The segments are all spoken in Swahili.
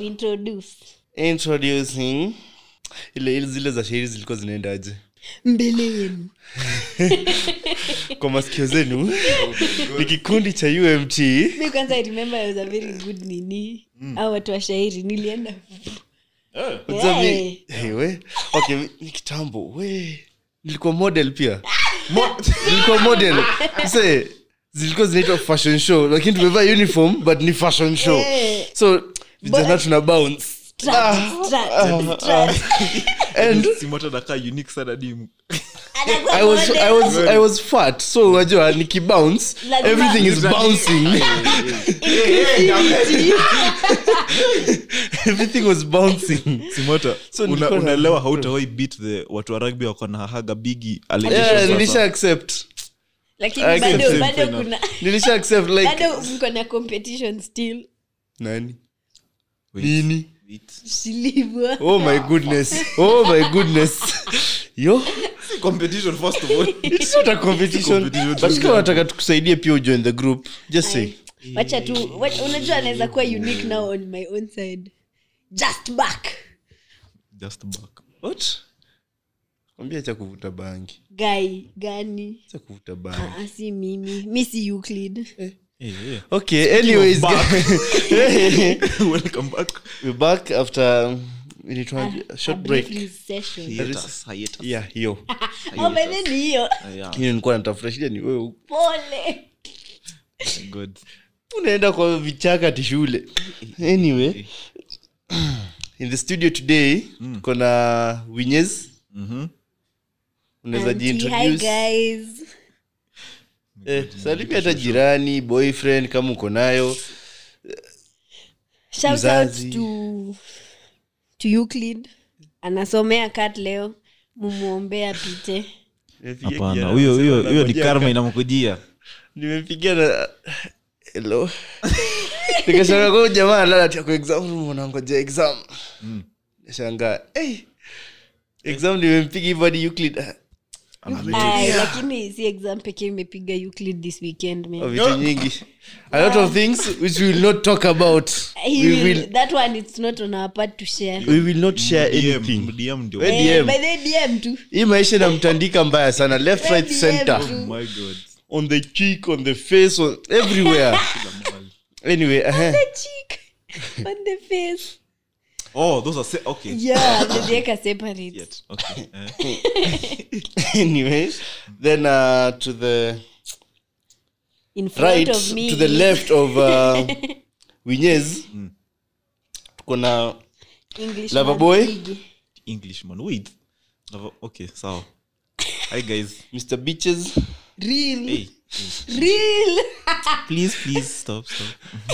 introduce introducing ile ile zile za shairi zilikuwa zinaendaje mbele yenu kwa masikio zenu ni kikundi cha umt mi kwanza i remember I was a very good nini au watu wa shairi nilienda Unajua mi- Yeah. Hey, we okay mi- ni kitambo we nilikuwa model pia Mo- nilikuwa model se zilikuwa zinaitwa fashion show lakini tumevaa uniform but ni fashion show Yeah. so vijana tuna bounce Strut, strut, strut. and simota nakaa unique sana dimu Anakuwa I was, model. I was, I was fat so unajua nikibounce Lazima- everything is bouncing everything was bouncing simota So una, nilikuwa na- unaelewa hautawai beat the watu wa rugby wako na haga bigi yeah, nilisha accept lakini I bado accept bado enough. kuna nilisha accept like bado mko na competition still nani nini silivwa oh my goodness oh my goodness yo competition first of all it's not a competition Competition, but kama unataka tukusaidie pia ujoin the group just say wacha tu wacha- unajua anaweza kuwa unique now on my own side just back just back what ambia cha kuvuta bangi guy gani cha kuvuta bangi Ah, si mimi mi si euclid hey, hey. okay anyways welcome back we're back after um, inaitwaje? A short brief break recession. hiatus hiatus yeah hiyo Oh, by the way ni hiyo yeah hiyo nilikuwa natafuta shida ni wewe pole good unaenda kwa vichaka ti shule anyway in the studio today kuna winyes mhm unaweza Auntie, hi jiintroduce guys eh, salimia hata jirani boyfriend kama uko nayo shout Mzazi. out to to euclid anasomea kat leo mumwombea pite Nimepigia hapana kijana, huyo huyo anasema huyo ni anangojea karma ka- inamkujia nimempigia na hello nikashanga kwa jamaa lala ati ako exam room unangoja exam nashangaa hey, exam nimempiga hivyo hadi Euclid ah, Ay, lakini si exam pekee imepiga euclid this weekend man. oh, vitu nyingi a lot of things which we will not talk about He we will- will, that one it's not on our part to share we will not share anything DM, DM ndio We- Eh, DM. by the dm tu hii maisha inamtandika mbaya sana left right DM center tu. oh my god on the cheek on the face on everywhere anyway uh the cheek on the face oh those are se- okay yeah ameziweka separate Yet. okay eh. anyway then uh, to the in front right of me to the left of uh, winyes tuko na English Lover man boy. big. englishman wait Lava- okay sawa hi guys mr beaches real hey real please please stop stop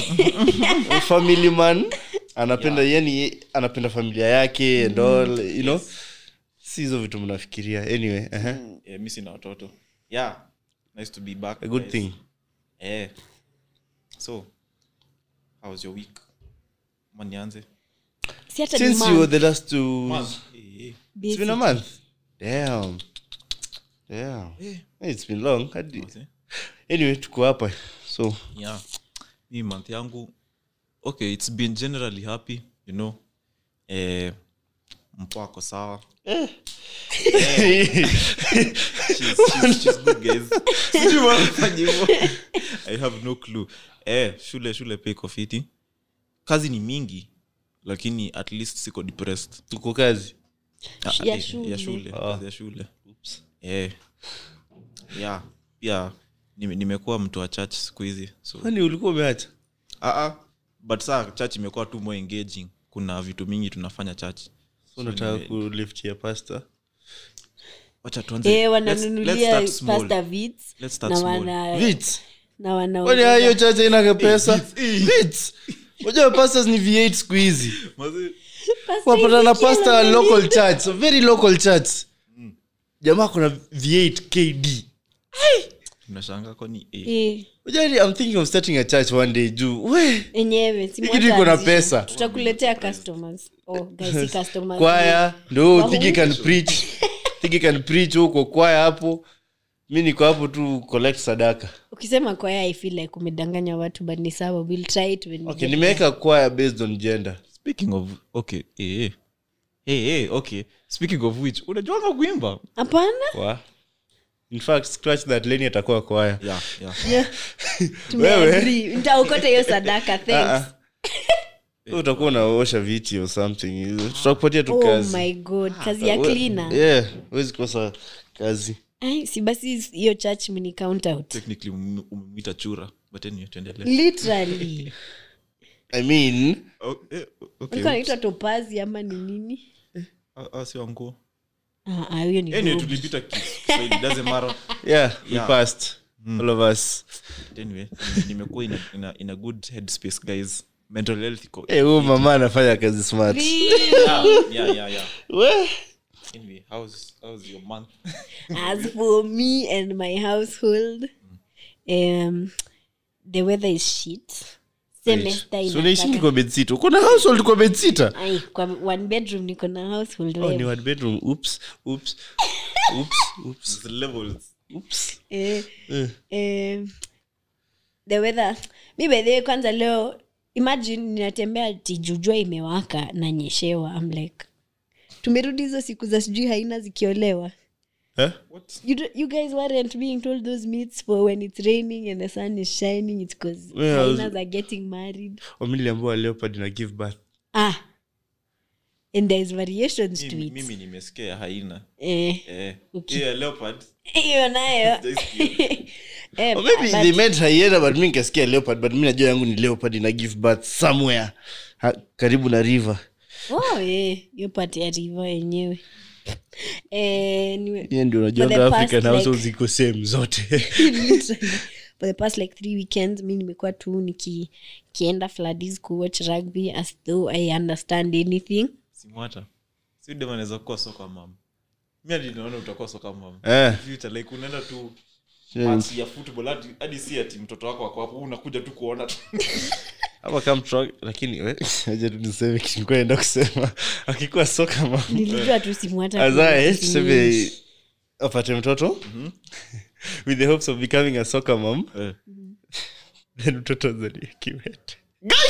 family man anapenda yani anapenda familia yake and all you know si hizo vitu mnafikiria anyway uh-huh. yeah, mi sina watoto yeah nice to be back a good guys. thing eh so how was your week manianze si hata ni since you month. were the last two eh, it's been a month damn damn eh. it's been long hadi eh. anyway tuko hapa so yeah mi month yangu okay it's been generally happy you know eh, mpo ako sawa she's, she's, she's good guys Sijui mbona nafanya hivyo. i have no clue eh, shule shule pia iko fiti kazi ni mingi lakini at least siko depressed tuko kazi Ah, Ya eh, shule. ya shule kazi ya shule eh, yeah pia nime- nimekuwa mtu wa church siku hizi so kwani ulikuwa umeacha Ah, ah. but saa church imekuwa tu more engaging kuna vitu mingi tunafanya church so unataka kuliftia pasta wacha tuanze Eh, Let's- let's wananunulia start small. pasta vits Let's start na small. wana vits na wana kwani hiyo chacha inaka pesa vits unajua pastors ni v8 siku hizi Mazi- Pastor wapata na Ezekiel pasta wa anani- local church so very local church jamaa kuna v8 kd tunashanga kwani eh, Eh, Unajua i'm thinking of starting a church one day juu we enyewe si Hii kitu iko na mwanzo pesa. anzisha. tutakuletea customers oh guys si customers kwaya ndo Wahu- thigi can preach thigi can preach huko kwaya hapo mi niko hapo tu collect sadaka ukisema kwaya i feel like umedanganya watu but ni sawa we'll try it when we okay get nimeweka kwaya based on gender speaking of okay eh, eh. Hey, hey, okay speaking of which unajuanga kuimba hapana Wa. in fact scratch that leni atakuwa kwaya yeah, yeah. Yeah. Tumeagree. nitaokota hiyo sadaka thanks Wewe utakuwa unaosha viti or something tutakupatia tu oh kazi my god kazi ya We- cleaner yeah huwezi kosa kazi Ai, si basi hiyo church mini count out technically ume- umemwita chura but anyway tuendelee literally i mean oh, eh, okay. alikuwa anaitwa topazi ama ni nini Ah, ah, sio nguo Ah, ah, huyo ni anyway Bob. tulipita Kiswahili, doesn't matter yeah, we Yeah. passed all of us anyway nimekuwa in a, in, a, in a good headspace guys mental health iko Eh, huyu mama anafanya kazi smart yeah, yeah, yeah, yeah. We. anyway how's how's your month as for me and my household um, the weather is shit semester So unaishingi inataka kwa bedsita uko na household kwa bedsita Ai, kwa one bedroom niko na household oh, ni wewe. one bedroom oops oops oops oops the levels oops eh, Eh. eh, the weather mi by the way kwanza leo imagine ninatembea tijujua imewaka na nyeshewa I'm like tumerudi hizo siku za sijui haina zikiolewa Eh? what you, do- you guys weren't being told those myths for when it's raining and the sun is shining it's because Well, I was- hyenas are getting married wamiliambua leopard na give birth ah and there's variations to mimi, it mimi nimesikia haina eh eh Okay. yeah leopard hiyo nayo eh, or maybe but- they meant hyena but mi nikasikia leopard but mi najua yangu ni leopard ina give birth somewhere ha, karibu na river oh eh hiyo part ya river yenyewe eh niwe- hiyo ndio For the unajuanga past, african household like- ziko same zote literally for the past like three weekends mi nimekuwa tu niki kienda fladis kuwatch rugby as though i understand anything simwata si dem anaweza kuwa soka mam mi hadi naona utakuwa soka mam Eh. future like unaenda tu Yeah. match ya football hadi, hadi si ati mtoto wako wako hapo unakuja tu kuona tu ama kama tro- lakini we, acha tu niseme kitu nilikuwa naenda kusema akikuwa soka ma nilijua tu simu hata azae kuna tuseme kitu apate mtoto with the hopes of becoming a soccer mom Eh. then mtoto azalie kiwete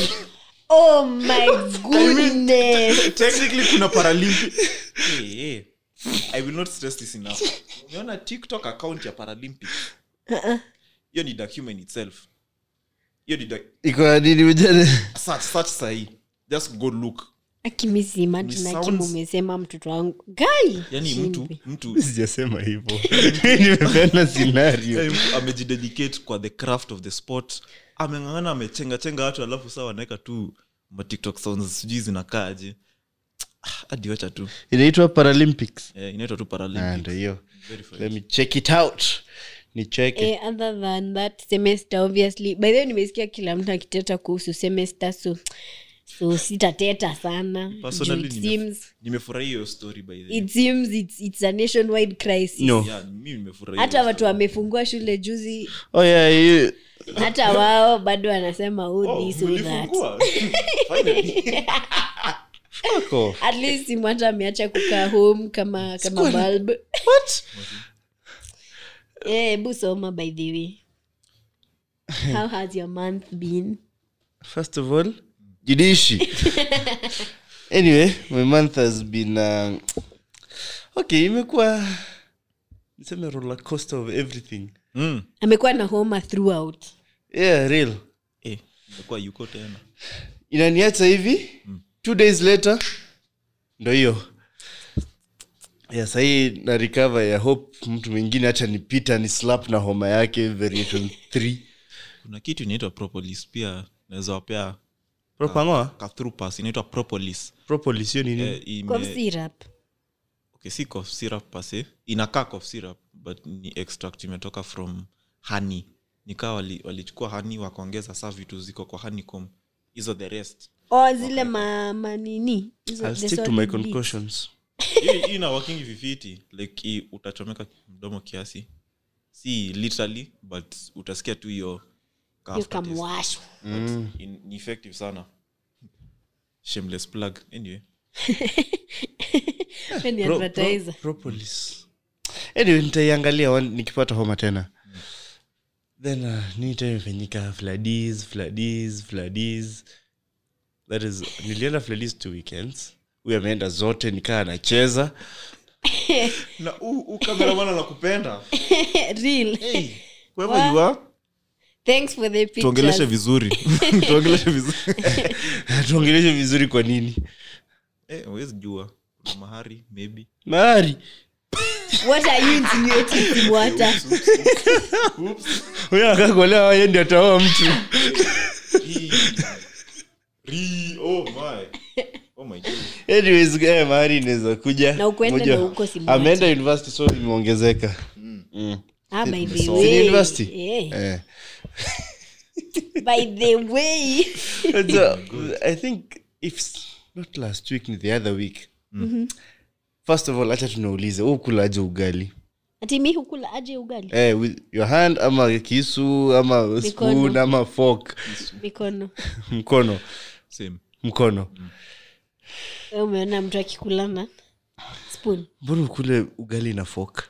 oh my goodness technically kuna paralympic hey, hey. i will not stress this enough umeona tiktok account ya paralympic hiyo ni document itself hiyo ni doc- iko na nini ujane search search sahi just go look akimisi imagine It akimu sounds- umesema mtoto wangu gai yani mtu mtu sijasema hivyo nimepeana scenario yani mtu amejidedicate kwa the craft of the sport ameng'ang'ana amechengachenga watu alafu saa wanaweka tu matiktok sounds sijui zinakaaje Ah, hadi wacha tu inaitwa paralympics eh, inaitwa tu Ah, paralympics ndo hiyo Very fine. let me check it out ni cheke eh, other than that semester obviously by the way nimesikia kila mtu akiteta kuhusu semester so so sitateta sana Juu Personally, it nime- seems nimefurahia hiyo story by the way. it seems it's, it's a nationwide crisis no Yeah, mimi nimefurahia hata hiyo watu wamefungua shule juzi oh yeah you, hata wao bado wanasema oh, story. Oh, this or that mlifungua? Finally. fuck off. at least simu hata ameacha kukaa home kama kama bulb what Eh, hebu soma by the way how has your month been first of all jidishi anyway my month has been uh, okay imekuwa niseme roller coaster of everything Mm. amekuwa na homa throughout yeah real Eh, imekuwa yuko tena inaniacha hivi two days later ndo hiyo yeah, sahii na recover ya hope mtu mwingine hacha nipita ni slap na homa yake variation 3 kuna kitu inaitwa propolis pia naweza wapea propangoa ka through pass inaitwa propolis propolis hiyo ni nini eh, ime- cough syrup okay, si cough syrup pase inakaa cough syrup but ni extract imetoka from honey nikaa walichukua wali walichukua honey wakaongeza saa vitu ziko kwa honeycomb hizo the rest o zile ma, manini hizo I'll the stick to solid my bits. concussions hii hii ina working vifiti like hii utachomeka mdomo kiasi si literally but utasikia tu hiyo ka Hiyo aftertaste. kamwasho But in- ni effective sana shameless plug anyway We ni Pro- advertiser. pro- propolis anyway nitaiangalia one- nikipata homa tena then uh, nini tena imefanyika fladis fladis fladis that is nilienda playlist two weekends huyu ameenda zote nikaa anacheza na huu kameraman anakupenda real wherever you are thanks for the tuongeleshe pictures vizuri tuongeleshe vizuri tuongeleshe vizuri kwa nini eh huwezi jua kuna mahari maybe mahari what are you insinuating Simwata? huyo akakuolewa yeye ndio ataoa mtu Hii. Ri- oh my oh my god anyways eh, mahari inaweza kuja Na ukwende Moja- na huko Simwata. ameenda university so imeongezeka Mm. ah, by the Si ni way university? yeah. Eh. by the way so, i think if s- not last week ni the other week first of all hacha tunaulize ukulaje ugali ati mi hukula aje ugali eh, with your hand ama kisu ama spoon Mikono. ama fork mikono mkono same mkono Wewe umeona mtu akikulana spoon mbona ukule ugali na fork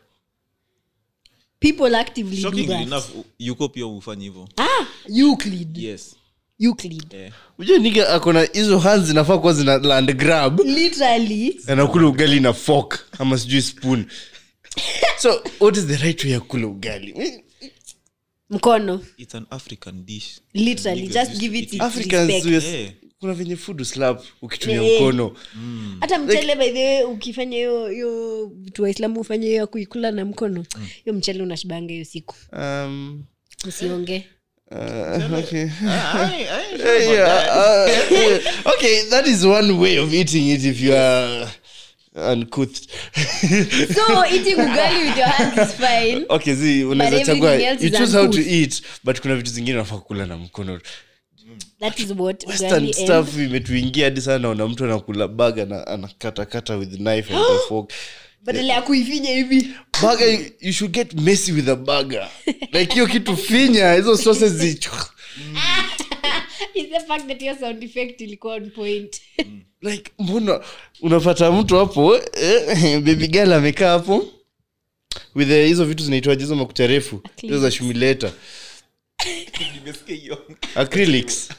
people actively do shockingly that enough yuko pia ufanye hivyo ah euclid yes euclid eh. ujue niga akona hizo hands zinafaa kuwa zina land grab literally anakula ugali na fork ama sijui spoon so what is the right way ya kula ugali mkono it's an african dish literally Niggas just used give to it eat its africans respect. yes, Eh. kuna venye food slap ukitumia Eh. mkono hata mchele by the way ukifanya hiyo hiyo vitu waislamu ufanye hiyo ya kuikula na mkono hiyo mchele unashibanga hiyo siku um, usionge uh, okay. I, I, Eh, yeah, uh, eh, okay that is one way of eating it if you are uncouth so eating ugali with your hands is fine okay zi unaweza But chagua everything else you is choose how to uncouth. eat but kuna vitu zingine nafaa kula na mkono that is what western ugali and stuff imetuingia hadi sana naona mtu anakula baga na anakatakata with knife and a fork badala ya kuifinya hivi burger you should get messy with a burger like hiyo kitu finya hizo sauces zi is the fact that your sound effect ilikuwa on point like mbona unapata mtu hapo eh, baby girl amekaa hapo with the- hizo vitu zinaitwaje hizo makucha refu hizo za shumileta nimesikia hiyo acrylics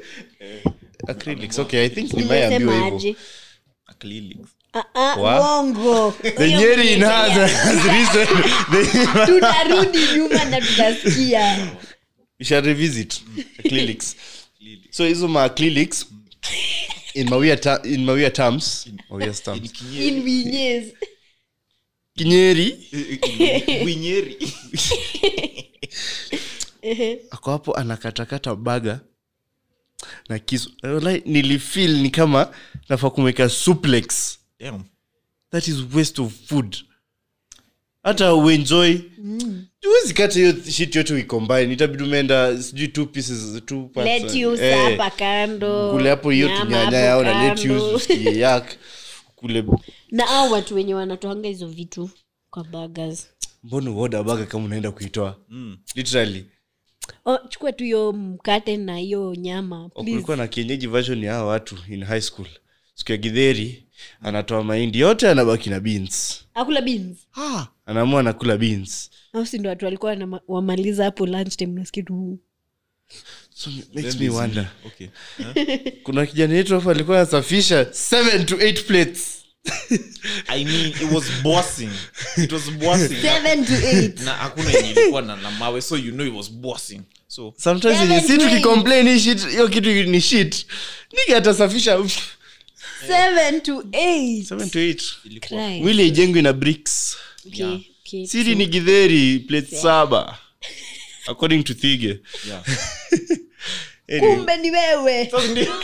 acrylics okay i think nimeambiwa nimesema hivyo aje acrylics Ah, ah, Wa? uongo the nyeri in has has risen The- tutarudi nyuma na tutasikia we shall revisit acrylics so hizo ma acrylics in mawia ta- in mawia terms mawia terms in vinyes kinyeri winyeri ako hapo anakatakata baga na kisu Walai, nilifeel ni kama nafaa kumeka suplex Damn. that is waste of food hata uenjoy huwezi kata hiyo shit yote uicombine itabidi umeenda sijui two pieces two parts, lettuce eh, hapa kando kule hapo hiyo nyama tunyanya hapo yao na kando. lettuce usikie yak kule na au watu wenye wanatoanga hizo vitu kwa burgers mbona uoda baga kama unaenda kuitoa literally oh, chukua tu hiyo mkate na hiyo nyama please. kulikuwa na kienyeji version ya hawa watu in high school siku ya gidheri anatoa mahindi yote anabaki na beans akula beans anaamua anakula beans au si ndo watu walikuwa wanama- wamaliza hapo lunch time nasikia tu so it makes Then me this- wonder okay Huh? kuna kijana yetu hapa alikuwa anasafisha 7 to 8 plates i mean it was bossing it was bossing seven to eight na hakuna yenye ilikuwa na, na mawe so you know it was bossing so sometimes Seven yenye si to eight. tukicomplain hii shit hiyo kitu ni shit nige atasafisha uff, seven to eight 7 to 8 ilikuwa Christ. mwili haijengwi na bricks Okay, okay. siri ni gidheri plate saba according to thige yeah Anyway, kumbe ni wewe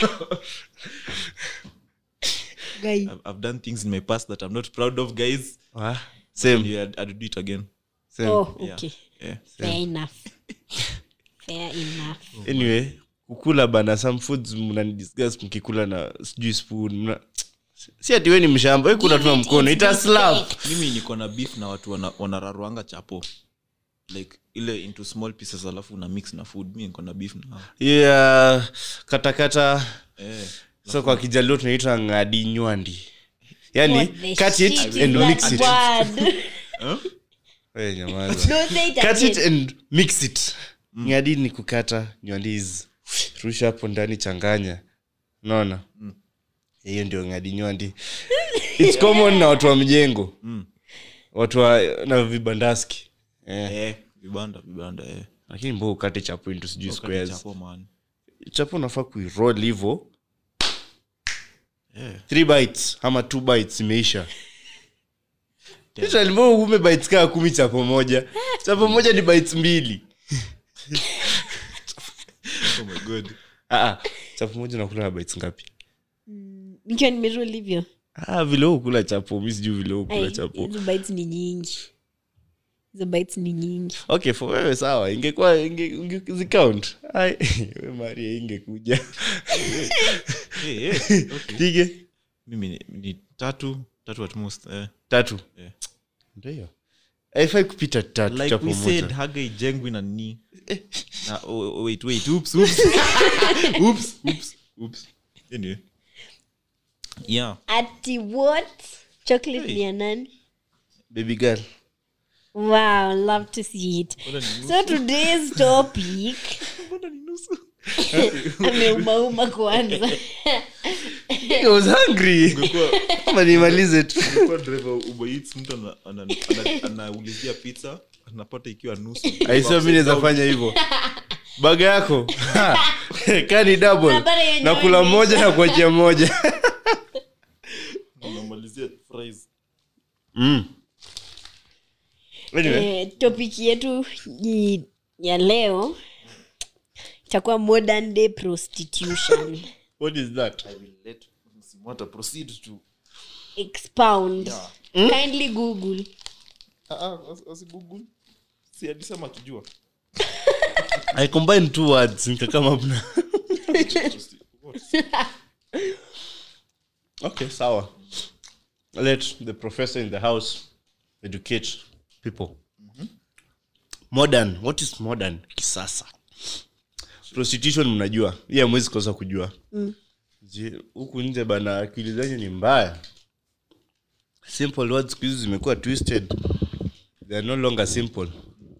Guy. I've, I've done things in my past that i'm not proud of guys ah, same, yeah I'd, I'd do it again same. oh yeah okay yeah fair enough fair enough anyway kukula bana some foods mnanidiscuss mkikula na sijui spoon mna si ati we ni mshamba we kula tuna mkono ita slap mimi niko na beef na watu wana- wanararuanga chapo like ile into small pieces alafu una mix na food mi niko na beef na hao. yeah katakata eh so kwa kijalio tunaita ngadi nywandi yani What the cut it shit is and that mix it word? We, nyamaza. No, say it cut it again. and mix it ngadi ni kukata nywandi is rusha hapo ndani changanya naona hiyo ndio ngadinywa its common na watu wa mjengo watu wa na vibandaski eh. eh, vibanda vibanda eh. lakini mbo ukate chapo into sijui Wakati squares chapo, man. chapo unafaa kuiroll hivo Eh. three bites ama two bites imeisha Literally, mbona ume bites kaa kumi chapo moja chapo moja ni bites mbili Oh my God. Ah, ah, chapo moja nakula na bites ngapi nikiwa nimerol hivyo ah, vile huu kula chapo mi sijui vile huu kula Ai, chapo hizo bites ni nyingi hizo bites ni nyingi okay for wewe sawa ingekuwa inge- inge- zicount Ai, we maria ingekuja Eh, eh, okay. pige mimi ni, ni tatu tatu at most eh. tatu Yeah. ndio haifai kupita tatu like chapo we said moja haga ijengwi na ni na oh, oh, wait wait oops oops oops oops oops anyway yeah ati what chocolate Hey. ni ya nani baby girl wow love to see it so today's topic mbona ni nusu ameumauma kwanza I was hungry Ama nimalize tu kwa driver Uber Eats mtu ana- ana- ana- anaulizia pizza anapata ikiwa nusu aisio mi naweza fanya hivyo baga yako kani double Unapata yenyewe nakula imeisha. moja na kuachia moja unamalizia fries mm. anyway, eh, topic yetu ni ya leo itakuwa modern day prostitution what is that I will let Msimwata proceed to expound kindly google asigoogle si alisema akijua i combine two words nikakama up na okay sawa let the professor in the house educate people modern what is modern kisasa prostitution mnajua hii amwezi kosa kujua Je, huku nje bana akili zenyu ni mbaya simple words siku hizi zimekuwa twisted they are no longer simple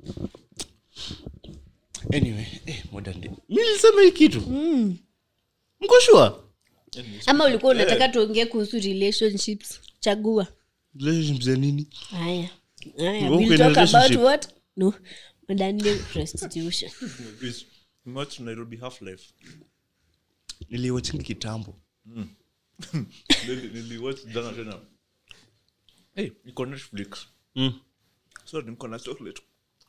anyway eh, modern day mi nilisema hii kitu mko sure ama ulikuwa unataka tuongee kuhusu relationships chagua relationships za nini haya haya Uko we'll in talk about relationship? what no modern day prostitution Watch nairobi half life niliwachingi kitambo Nili- niliwatch jana tena hey, niko netflix mm. so niko na chocolate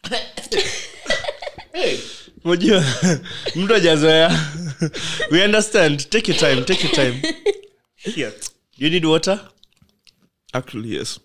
unajua mtu ajazoea we understand take your time take your time here you need water actually yes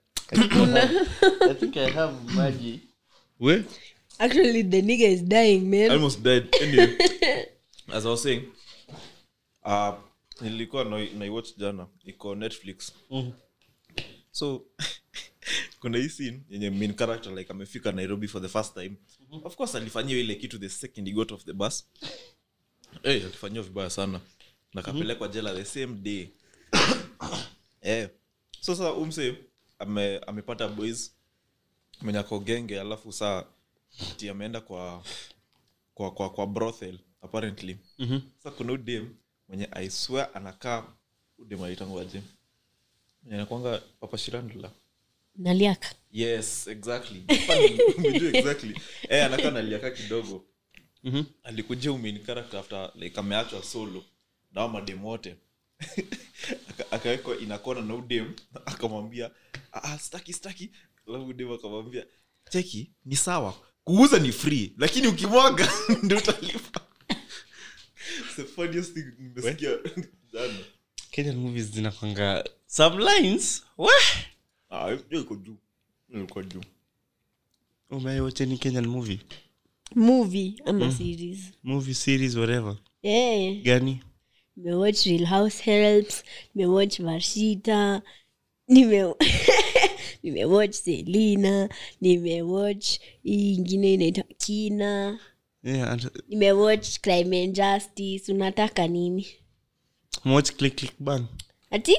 i think i have maji we actually the nigga is dying I man almost died anyway as i was saying uh, nilikuwa na- naiwatch jana iko netflix so kuna hii scene yenye main character like amefika nairobi for the first time of course alifanyiwa ile kitu the second he got off the bus hey, alifanyiwa vibaya sana na kapelekwa jela the same day eh. so sasa umse ame, amepata boys mwenye ako genge alafu saa ti ameenda kwa kwa kwa, kwa brothel apparently mm-hmm. sa kuna udem mwenye i swear anakaa udem aitangwaje mwenye anakwanga papa shirandula naliaka yes exactly Funny, umejua exactly eh anakaa naliaka kidogo Mhm. alikujia umain character after like ameachwa solo na madem wote Aka- akawekwa inakona na udem akamwambia "Ah, ah, staki staki alafu udem akamwambia cheki ni sawa kuuza ni free lakini ukimwaga ndio utalipa It's the funniest thing nimesikia jana kenyan movies zinakwanga some lines we ah hiyo iko juu Hiyo iko juu umewacheni kenyan movie movie ama series movie series whatever eh gani nimewatch real house helps nimewatch varshita nime nimewatch selina nimewatch hii ingine inaitwa kina yeah, and, nimewatch crime and justice unataka nini watch click click bang ati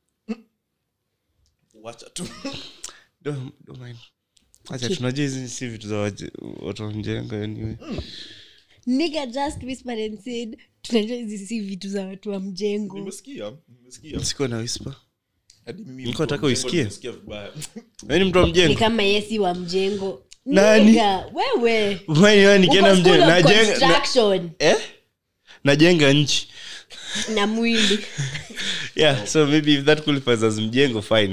wacha tu don't, don't mind acha tunajua hizi si vitu za waje- watu wa mjengo anyway nigga just whispered and said tunajua hizi si vitu za watu wa mjengo nimesikia nimesikia sikuwa na whisper hadi mimi Nilikuwa mtu wa nataka mjengo uisikie. nimesikia vibaya Wewe ni mtu wa ni mjengo kama yesi wa mjengo Nani? Nigga, wewe Wewe ni nikienda Uko mjengo school of najenga na- construction eh najenga nchi na mwili yeah so maybe if that qualifies as mjengo fine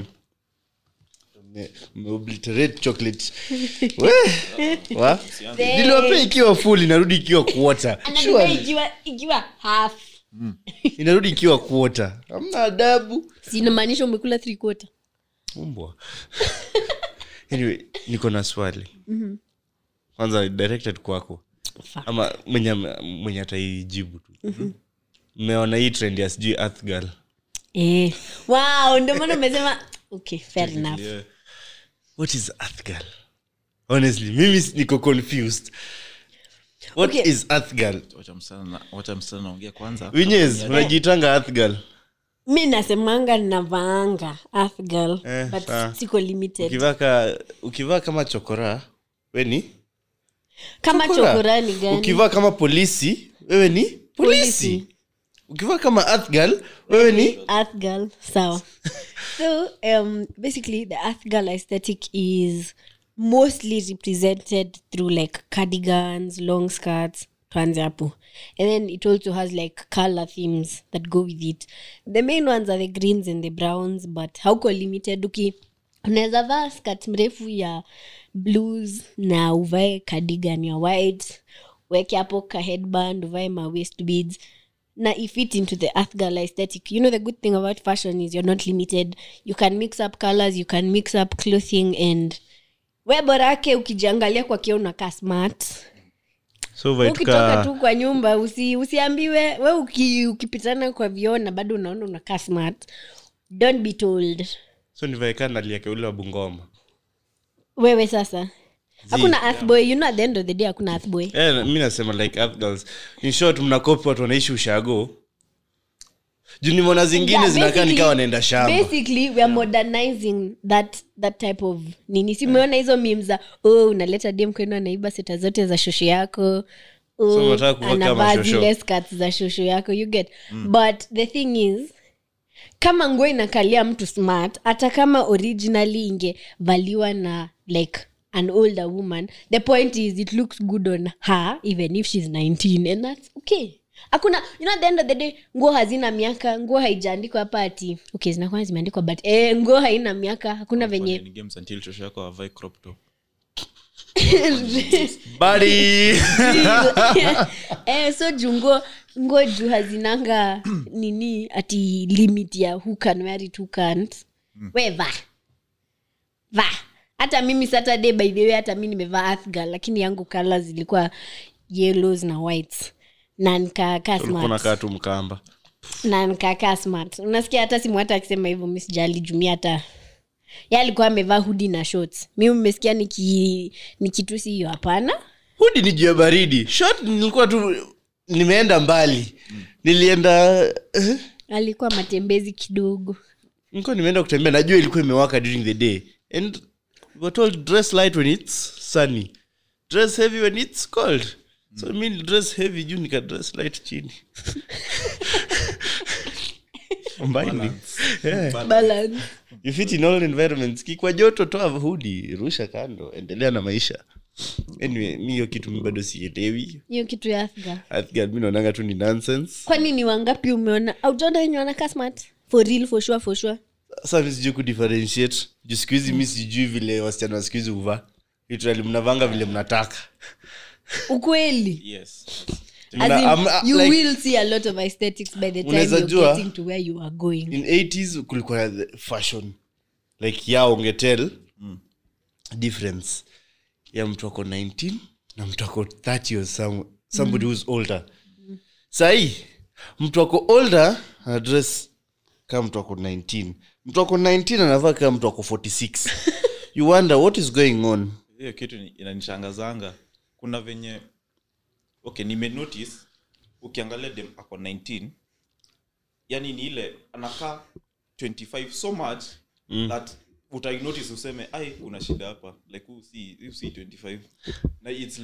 Me- meobliterate chocolate We, wa? niliwapea ikiwa full inarudi ikiwa quarter anadai Surely. ikiwa ikiwa half inarudi ikiwa quarter hamna adabu sinamaanisha umekula three quarter umbwa anyway niko na swali kwanza directed kwako Fuck. ama mwenye mwenye ataijibu tu mmeona hii trend ya sijui earth girl eh. wow ndio maana umesema okay fair enough Yeah. what is earth girl honestly mimi s- niko confused what Okay. is earth girl wacha msichana na- wacha msichana naongea kwanza winyes unajitanga earth girl mi nasemanga navaanga earth girl Eh, but sawa. siko limited ukivaa ka ukivaa kama chokora we ni kama chokora. chokorani gani ukivaa kama polisi wewe ni polisi, Polisi. ukivaa kama earth girl wewe ni earth girl sawa so um basically the earth girl aesthetic is mostly represented through like cardigans long skirts tuanze hapo and then it also has like color themes that go with it the main ones are the greens and the browns but hauko limited uki unaweza vaa skirt mrefu ya blues na uvae cardigan ya white weke hapo ka headband uvae ma waist beads na ifit into the earth girl aesthetic you know the good thing about fashion is you're not limited you can mix up colors you can mix up clothing and we borake ukijiangalia kwa kio unakaa smart so ukitoka vaituka tu kwa nyumba usi, usiambiwe we uki, ukipitana kwa vioo na bado unaona unakaa smart don't be told so nivaekaa naliake ule wa bungoma wewe sasa hakuna earth boy you know at the end of the day hakuna earth boy Eh, mi nasema like earth girls in short mnakopi watu wanaishi ushago juu nimeona zingine Yeah, zinakaa basically- nikawa wanaenda shamba basically we are modernizing that that type of nini simeona hizo mim za oh unaleta dem kwenu anaiba seta zote za shosho yako So oh, unataka kuwa kama anavaa shosho. zile skats za shosho yako you get but the thing is kama nguo inakalia mtu smart hata kama originally ingevaliwa na like an older woman the point is it looks good on her even if she's 19 and that's okay hakuna you know at the end of the day nguo hazina miaka nguo haijaandikwa hapa ati okay zinakuwa zimeandikwa but eh, nguo haina miaka hakuna venye Ni games until shosho yako avae crop top Buddy! eh, so juu nguo nguo juu hazinanga nini ati limit ya who can wear it who can't we va va hata mimi saturday by the way hata mi nimevaa earth girl lakini yangu colors zilikuwa yellows na whites na nikakaa Ulikuwa smart unakaa tu mkamba na nikakaa smart unasikia hata simu hata akisema hivyo mi sijali jumia hata ye alikuwa amevaa hudi na shorts mi mmesikia niki nikitusi hiyo hapana hudi ni juu ya baridi short nilikuwa tu nimeenda mbali nilienda eh, alikuwa matembezi kidogo nilikuwa nimeenda kutembea najua ilikuwa imewaka during the day and we were told dress light when it's sunny dress heavy when it's cold so mi dress heavy juu nika dress light chini Combining. Yeah. balance you fit in all environments kikwa joto toa hudi rusha kando endelea na maisha anyway mi hiyo kitu mi bado sielewi hiyo kitu ya Afghan. Athgad, mi naonanga tu ni nonsense kwani ni wangapi umeona aujaona wenye wanakaa smart for real for sure for sure sasa mi sijui kudifferentiate juu siku hizi mi sijui vile wasichana wa siku hizi huvaa literally mnavanga vile mnataka ukweli yes As Mna- in, am- you like- will see a lot of aesthetics by the time Unaweza you're jua- getting to where you are going in 80s kulikuwa the fashion like ya ungetel difference ya mtu ako 19 na mtu ako 30 or some, somebody who's older sahii mtu ako older anadress kama mtu ako 19 mtu ako 19 anavaa kama mtu ako 46 you wonder what is going on hiyo kitu ni- inanishangazanga kuna venye okay nimenotice ukiangalia dem ako 19 yani ni ile anakaa 25 so much mm. that utainotice useme ai kuna shida hapa like huu si huu si 25 na its like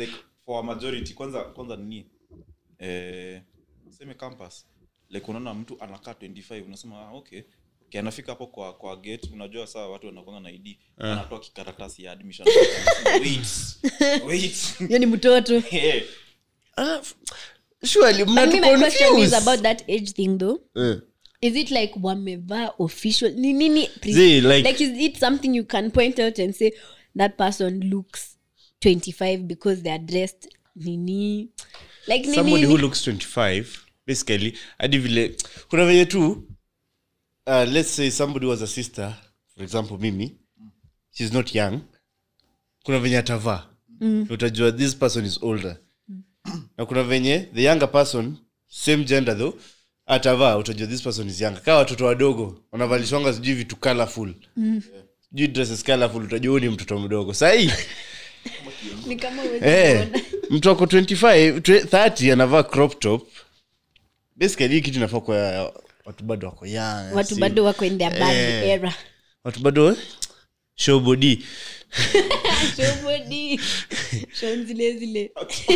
for a majority kwanza kwanza nini eh, seme campus like unaona mtu anakaa 25 unasema ah, okay okay anafika hapo kwa kwa gate unajua saa watu wanakwanga na id anatoa kikaratasi ya admission wait wait hiyo ni mtoto Eh, Ah, surely But me, my question is mnatuconfuse. about that age thing though Eh. is it like wamevaa official ni nini pre- See, like- like is it something you can point out and say that person looks 25 because they are dressed nini like nini somebody who looks 25 basically hadi vile kuna venye tu uh, let's say somebody was a sister for example mimi she's not young kuna venye atavaa mm. utajua this person is older na kuna venye the younger person same gender though atavaa utajua this person is younger kaa watoto wadogo wanavalishwanga sijui vitu colorful sijui dresses colorful utajua huyu ni mtoto mdogo sahii ni kama huwezi Eh, kuona. mtu ako 25 twe- 30 anavaa crop top basically hii kitu inafaa kwa watu bado wako young watu si- bado wako in their bad Eh. era watu bado eh, show body Show body. Show zile zile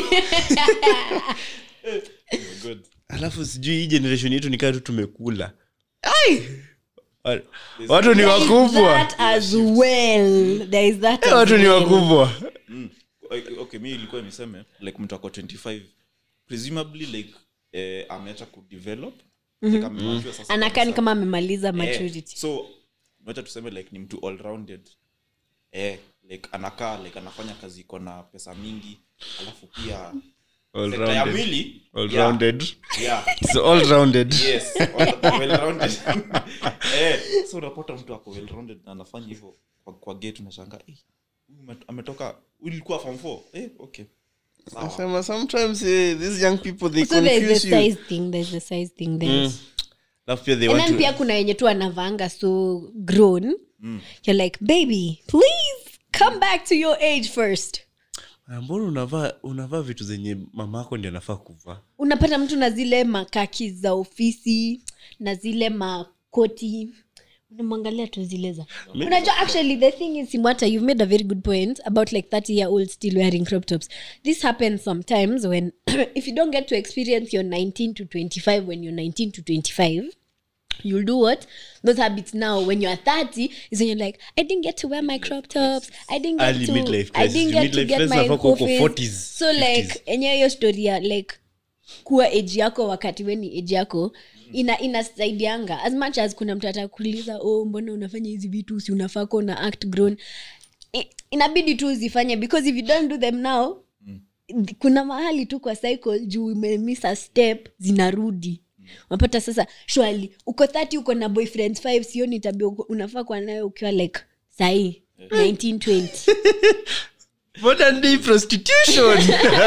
oh my God. alafu sijui hii generation yetu nikaa tu tumekula Ai! Wa- watu ni wakubwa that as well there is that Eh, as watu ni well. wakubwa Mm. Okay, okay mi ilikuwa niseme like mtu ako 25 presumably like eh, ameacha kudevelop like amemajua sasa anakaa ni kabisa. kama amemaliza Eh, maturity so wacha tuseme like ni mtu all rounded eh, like anakaa like anafanya kazi iko na pesa mingi alafu pia All sekta ya rounded. mwili All yeah, rounded. yeah, So all rounded. yes, all- well rounded. eh, so unapata mtu ako well rounded na anafanya hivyo kwa, kwa gate unashanga eh, huyu ame- ametoka huyu ilikuwa form 4 eh, okay sawa Nasema sometimes eh, these young people they so there's the confuse you size thing there's the size thing there alafu pia they and want then to pia kuna wenye tu anavanga so grown you're like baby please come back to your age first Ah, mbona unavaa unavaa vitu zenye mama yako ndi anafaa kuvaa unapata mtu na zile makaki za ofisi na zile makoti unamwangalia tu zile za unajua actually the thing is simwata you've made a very good point about like 30 year old still wearing crop tops this happens sometimes when if you don't get to experience your 19 to 25 when you're 19 to 25 you'll do what those habits now when you're 30 is when you're like i didn't get to wear my crop tops i didn't get Early to midlife i crisis. didn't Your get to midlife get crisis my inafaa kuwa uko coffees. 40s, so like 50s. enyewe hiyo story ya like kuwa age yako wakati weni age yako ina inasaidianga as much as kuna mtu atakuuliza oh mbona unafanya hizi vitu si unafaa kuwa una act grown I, inabidi tu uzifanye because if you don't do them now kuna mahali tu kwa cycle juu umemiss a step zinarudi unapata sasa shwali uko 30 uko na boyfriend 5 sioni tabia uko- unafaa kuwa nayo ukiwa like sahii 1920 modern day prostitution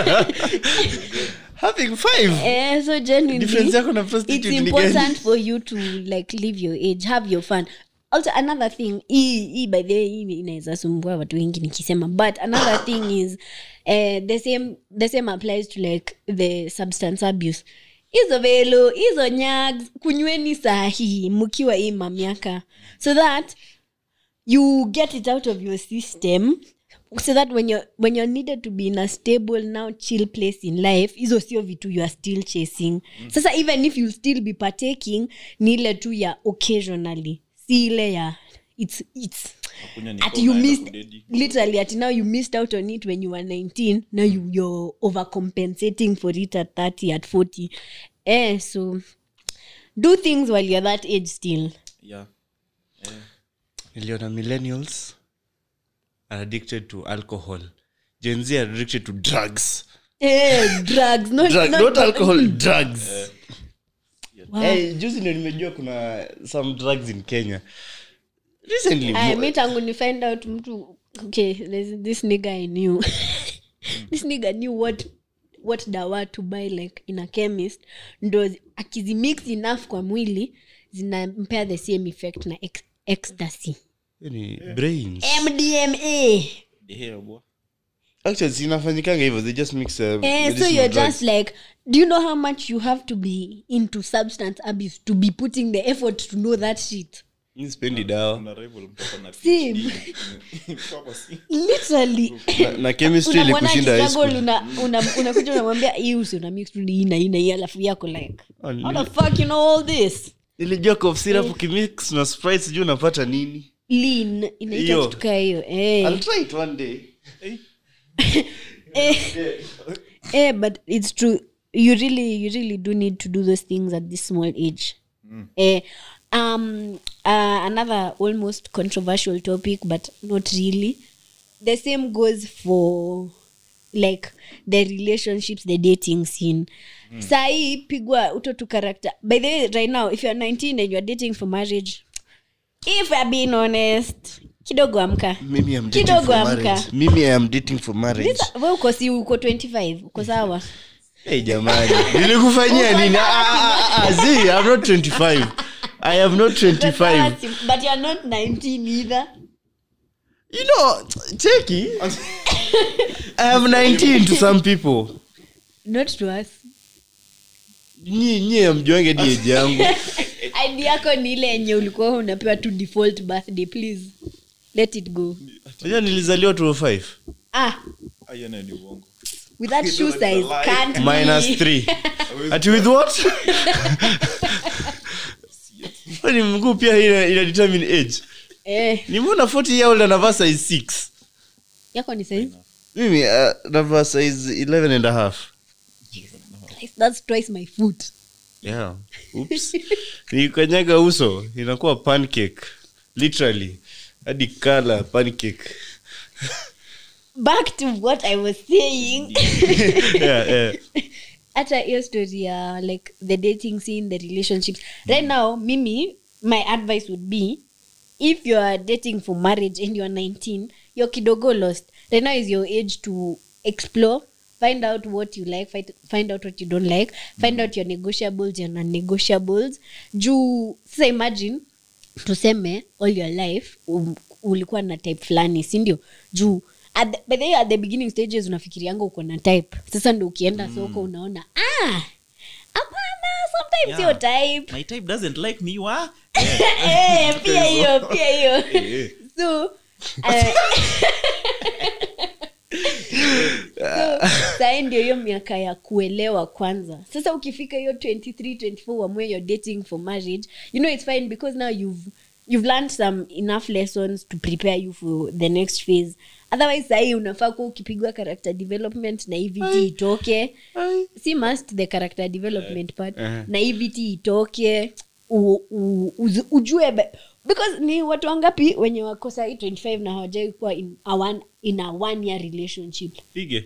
having five Eh, so genuinely, Difference yako na it's prostitute ni gani? important for you to like live your age have your fun also another thing hii hii by the way hii inaweza sumbua watu wengi nikisema but another thing is uh, the same the same applies to like the substance abuse hizo velo hizo nyags kunyweni sahi mkiwa hii mamiaka so that you get it out of your system so that when you're, when you're needed to be in a stable now chill place in life hizo sio vitu you are still chasing sasa even if you still be partaking ni ile tu ya occasionally si ile ya it's, it's Kunywa ni at kwa you unaenda missed kudedi. literally at now you missed out on it when you were 19 now you, you're overcompensating for it at 30 at 40 eh so do things while you're that age still yeah niliona millennials are addicted to alcohol gen z are addicted to drugs eh drugs not, Drug, not, not alcohol drugs Wow. Eh, juzi ndio nimejua kuna some drugs in kenya recently Aya, mo- mi tangu ni find out mtu okay there's this nigga i knew this nigga knew what what dawa to buy like in a chemist ndo zi- akizimix enough kwa mwili zinampea the same effect na ex- ecstasy ni brains mdma the hair boy actually zinafanyikanga hivyo they just mix uh, Eh, so medicinal you're drugs. just like do you know how much you have to be into substance abuse to be putting the effort to know that shit Mi sipendi dawa Una rival mtu ako na Si. PhD. Kama si. literally na, na chemistry Unamwona ilikushinda high akistruggle, school. una- una- unakuja unamwambia hii usi una mix tu hii na hii na hii alafu yako like Oh, how nili- the fuck you know all this nilijua cough syrup ukimix na sprite sijui unapata nini lean inaita Hiyo. kitu kaa hiyo eh. I'll try it one day eh, eh, but it's true you really you really do need to do those things at this small age eh, um, uh, another almost controversial topic but not really the same goes for like the relationships the dating scene mm. sahii pigwa utoto character by the way right now if you're 19 and you're dating for marriage if you're being honest kidogo amka mimi am dating Kidogo for amka. marriage mimi I am dating for marriage Sasa, we uko si uko 25 uko sawa hey jamani nilikufanyia nini Ah, ah, ah, ah, see i'm not 25 i am not 25 but you're not 19 either you know cheki i am 19 to some people not to us nyi nyi amjuange di age yangu id yako ni ile yenye ulikuwa unapewa tu default birthday please let it go unajua nilizaliwa 205 ah Ah, hiyo nayo ni uongo with that shoe It's a size lie. can't minus be. 3 ati with what ni mguu pia ina, ina determine age eh nimeona 40 year old anavaa size 6 yako ni size mimi uh, navaa size 11 and a half that's twice my foot yeah oops nikanyaga uso inakuwa pancake literally hadi kala pancake back to what i was saying yeah, yeah. hata hiyo story ya like the dating scene the relationships right now mimi my advice would be if you are dating for marriage and you are 19 you're kidogo lost right now is your age to explore find out what you like find, find out what you don't like find out your negotiables your non-negotiables juu sasa imagine tuseme all your life um, ulikuwa na type fulani sindio juu at the, by the way, at the beginning stages unafikirianga uko na type sasa ndo ukienda soko unaona ah hapana sometimes Yeah. your type my type doesn't like me wa Eh, pia hiyo pia hiyo so uh, so sahi ndio hiyo miaka ya kuelewa kwanza sasa ukifika hiyo 23 24 wamwe you're dating for marriage you know it's fine because now you've you've learned some enough lessons to prepare you for the next phase otherwise sahii unafaa kuwa ukipigwa character development na evt itoke si must the character development part Eh. na evt itoke u, u, uzu- ujue be- because ni watu wangapi wenye wako sahii 25 na hawajai kuwa in a one, in a one year relationship pige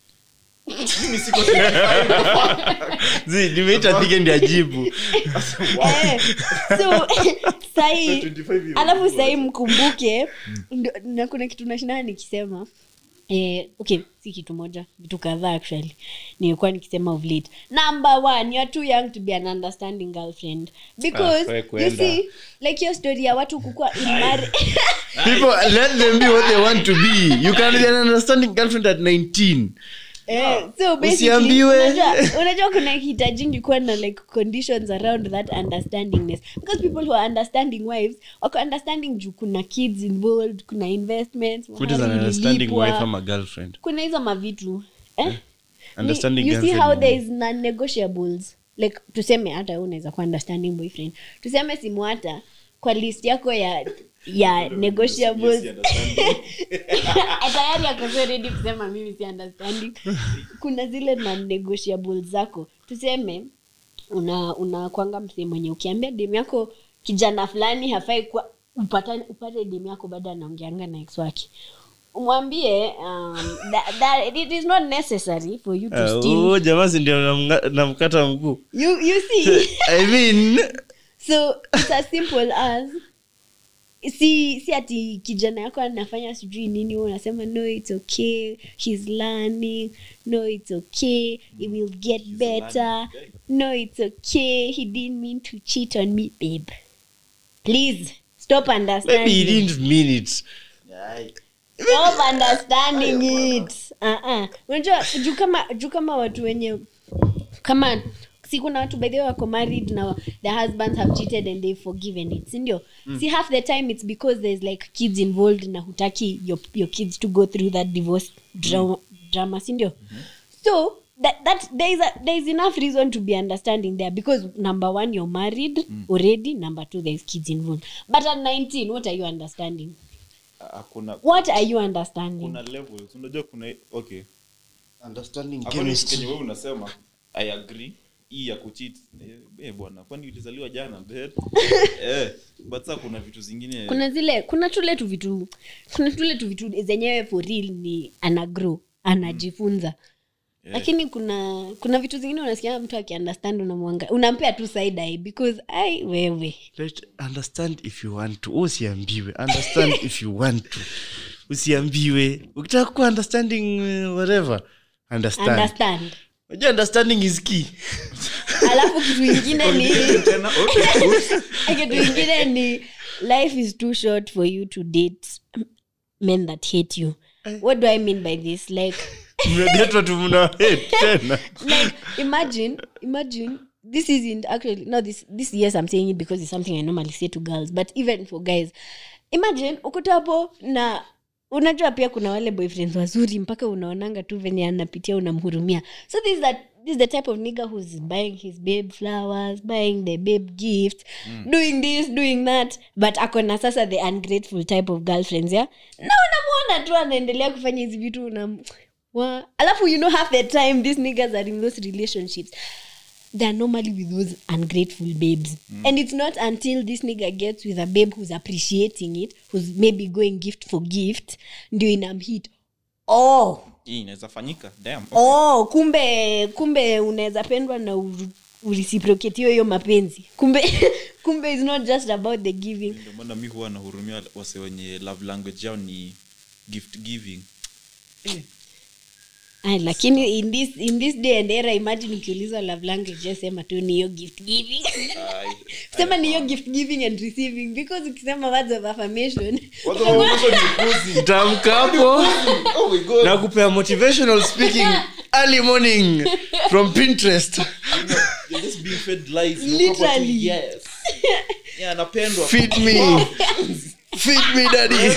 Zi, nimeita pige ndi ajibu Eh, so sahii 25 years alafu old. sahii mkumbuke ndo- na kuna kitu nashindaa nikisema Eh, okay si kitu moja vitu kadhaa actually nilikuwa nikisema of late number one you're too young to be an understanding girlfriend because Ah, we you kwenda. see like hiyo story ya watu kukua in marriage people let them be what they want to be you can be an understanding girlfriend at 19 Eh, so basically, Usiambiwe. unajua- unajua kuna hitajingi kuwa na like conditions around that understandingness because people who are understanding wives wako understanding juu kuna kids involved kuna investments what is an mahari understanding ililipwa. wife ama girlfriend kuna hizo mavitu eh? Understanding Ni- you see girlfriend how ni- there is non-negotiables like tuseme hata wewe unaweza kuwa understanding boyfriend tuseme simu hata kwa list yako ya ya negotiables tayari ako ready kusema mimi si understanding kuna zile non negotiables zako tuseme una unakwanga msee mwenye ukiambia demu yako kijana fulani hafai kuwa upata, upate demu yako bado anaongeanga na ex wake umwambie um, that, that it is not necessary for you to Ah, steal huyo jamaa si ndio namnga- namkata mguu you, you see i mean so it's as simple as si si ati kijana yako anafanya sijui nini wewe unasema no it's okay he's learning no it's okay he will get better no it's okay he didn't mean to cheat on me babe please stop maybe he understanding didn't mean it stop understanding it uh-uh. unajua juu kama juu kama watu wenye kama si kuna watu by the way wako married na the husbands have cheated and they've forgiven it sindio mm. si half the time it's because there's like kids involved na hutaki your, your kids to go through that divorce drama, drama sindio mm-hmm. so that, that there, is a, there is enough reason to be understanding there because number one you're married mm. already number two there's kids involved but at 19 what are you understanding hakuna what are you understanding kuna levels unajua kuna okay understanding According to chemistry kenye wewe unasema i agree hii ya kucheat eh, eh bwana kwani ulizaliwa jana bed eh but sasa kuna vitu zingine kuna zile kuna tule tu vitu kuna tule tu vitu zenyewe for real ni anagrow anajifunza Yeah. lakini kuna kuna vitu zingine unasikia mtu akiunderstand unamwanga unampea tu side eye because ai wewe Let, understand if you want to usiambiwe understand if you want to usiambiwe ukitaka kuwa understanding uh, whatever understand understand unajua understanding is key alafu kitu ingine ni tena okay oops. kitu ingine ni life is too short for you to date men that hate you what do i mean by this like mnadetwa tu mna hate tena like imagine imagine this isn't actually no this this yes i'm saying it because it's something i normally say to girls but even for guys imagine ukuta hapo na unajua pia kuna wale boyfriends wazuri mpaka unaonanga tu venye anapitia unamhurumia so this is that this is the type of nigger who's buying his babe flowers buying the babe gift doing this doing that but akona sasa the ungrateful type of girlfriends yeah na unamwona tu anaendelea kufanya hizi vitu unam wa alafu you know half the time these niggas are in those relationships they're normally with those ungrateful babes and it's not until this nigga gets with a babe who's appreciating it who's maybe going gift for gift ndio inamhit oh hii inaweza fanyika damn oh kumbe kumbe unaweza pendwa na uru- ureciprocate hiyo hiyo mapenzi kumbe kumbe it's not just about the giving ndio maana mi huwa nahurumia wase wenye love language yao ni gift giving Ay, lakini in this, in this day and era imagine ukiulizwa love language just sema tu ni hiyo gift giving Ai, sema ni hiyo gift giving and receiving because ukisema words of affirmation watu wanaonyesha ni pussy. tamka hapo Oh my God. na kupea motivational speaking early morning from pinterest You're just being fed lies. Literally. Unakuwa tu, yes. Yeah, anapendwa. feed me feed me daddy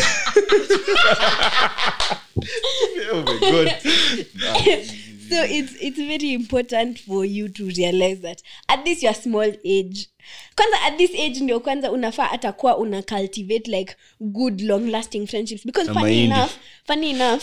Oh my God. so it's it's very important for you to realize that at this your small age kwanza at this age ndio kwanza unafaa hata kuwa una cultivate like good long lasting friendships because Na funny mahindi. enough funny enough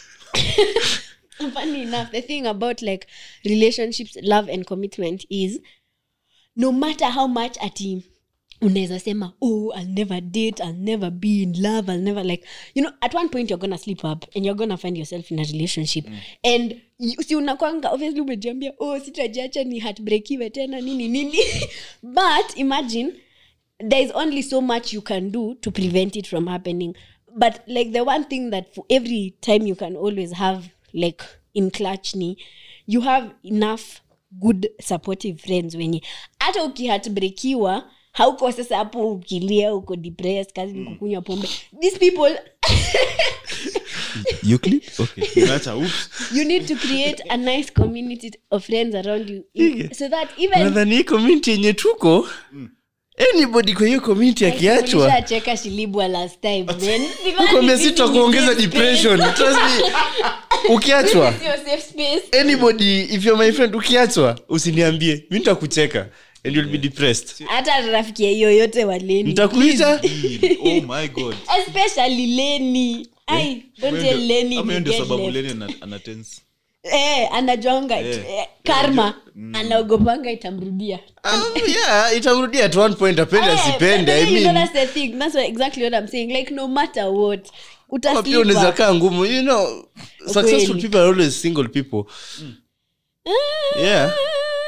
funny enough the thing about like relationships love and commitment is no matter how much ati unaweza sema oh i'll never date i'll never be in love i'll never like you know at one point you're gonna sleep up and you're gonna find yourself in a relationship and you- si unakwanga obviously umejiambia oh sitajiacha ni heartbreakiwe tena nini nini but imagine there is only so much you can do to prevent it from happening but like the one thing that for every time you can always have like in clutch ni you have enough good supportive friends wenye hata ukihatbrekiwa hauko sasa hapo ukilia uko depressed kazi ni kukunywa pombe these people Euclid? Okay. Nimeacha, oops. you need to create a nice community of friends around you Ige. so that even nadhani hii community yenye tuko anybody kwa hiyo community akiachwa Ulishacheka shilibwa last time man. Sidhani kwambia this sita is kuongeza safe depression trust me ukiachwa space. Your safe space. anybody if you're my friend ukiachwa usiniambie mi nitakucheka and you'll be depressed hata rafiki ya yoyote wa leni nitakuita Oh my God. especially leni ai don't Ama tell hiyo leni ndio- ama hiyo we ndio get sababu left. leni ana- ana tense. eh anajonga Eh. eh, karma anaogopanga itamrudia um, yeah itamrudia at one point apende Eh, asipende but i then you know mean that's the thing that's what, exactly what i'm saying like no matter what kama pia unaweza utaslipa kaa ngumu you know successful Ukweli. people are always single people yeah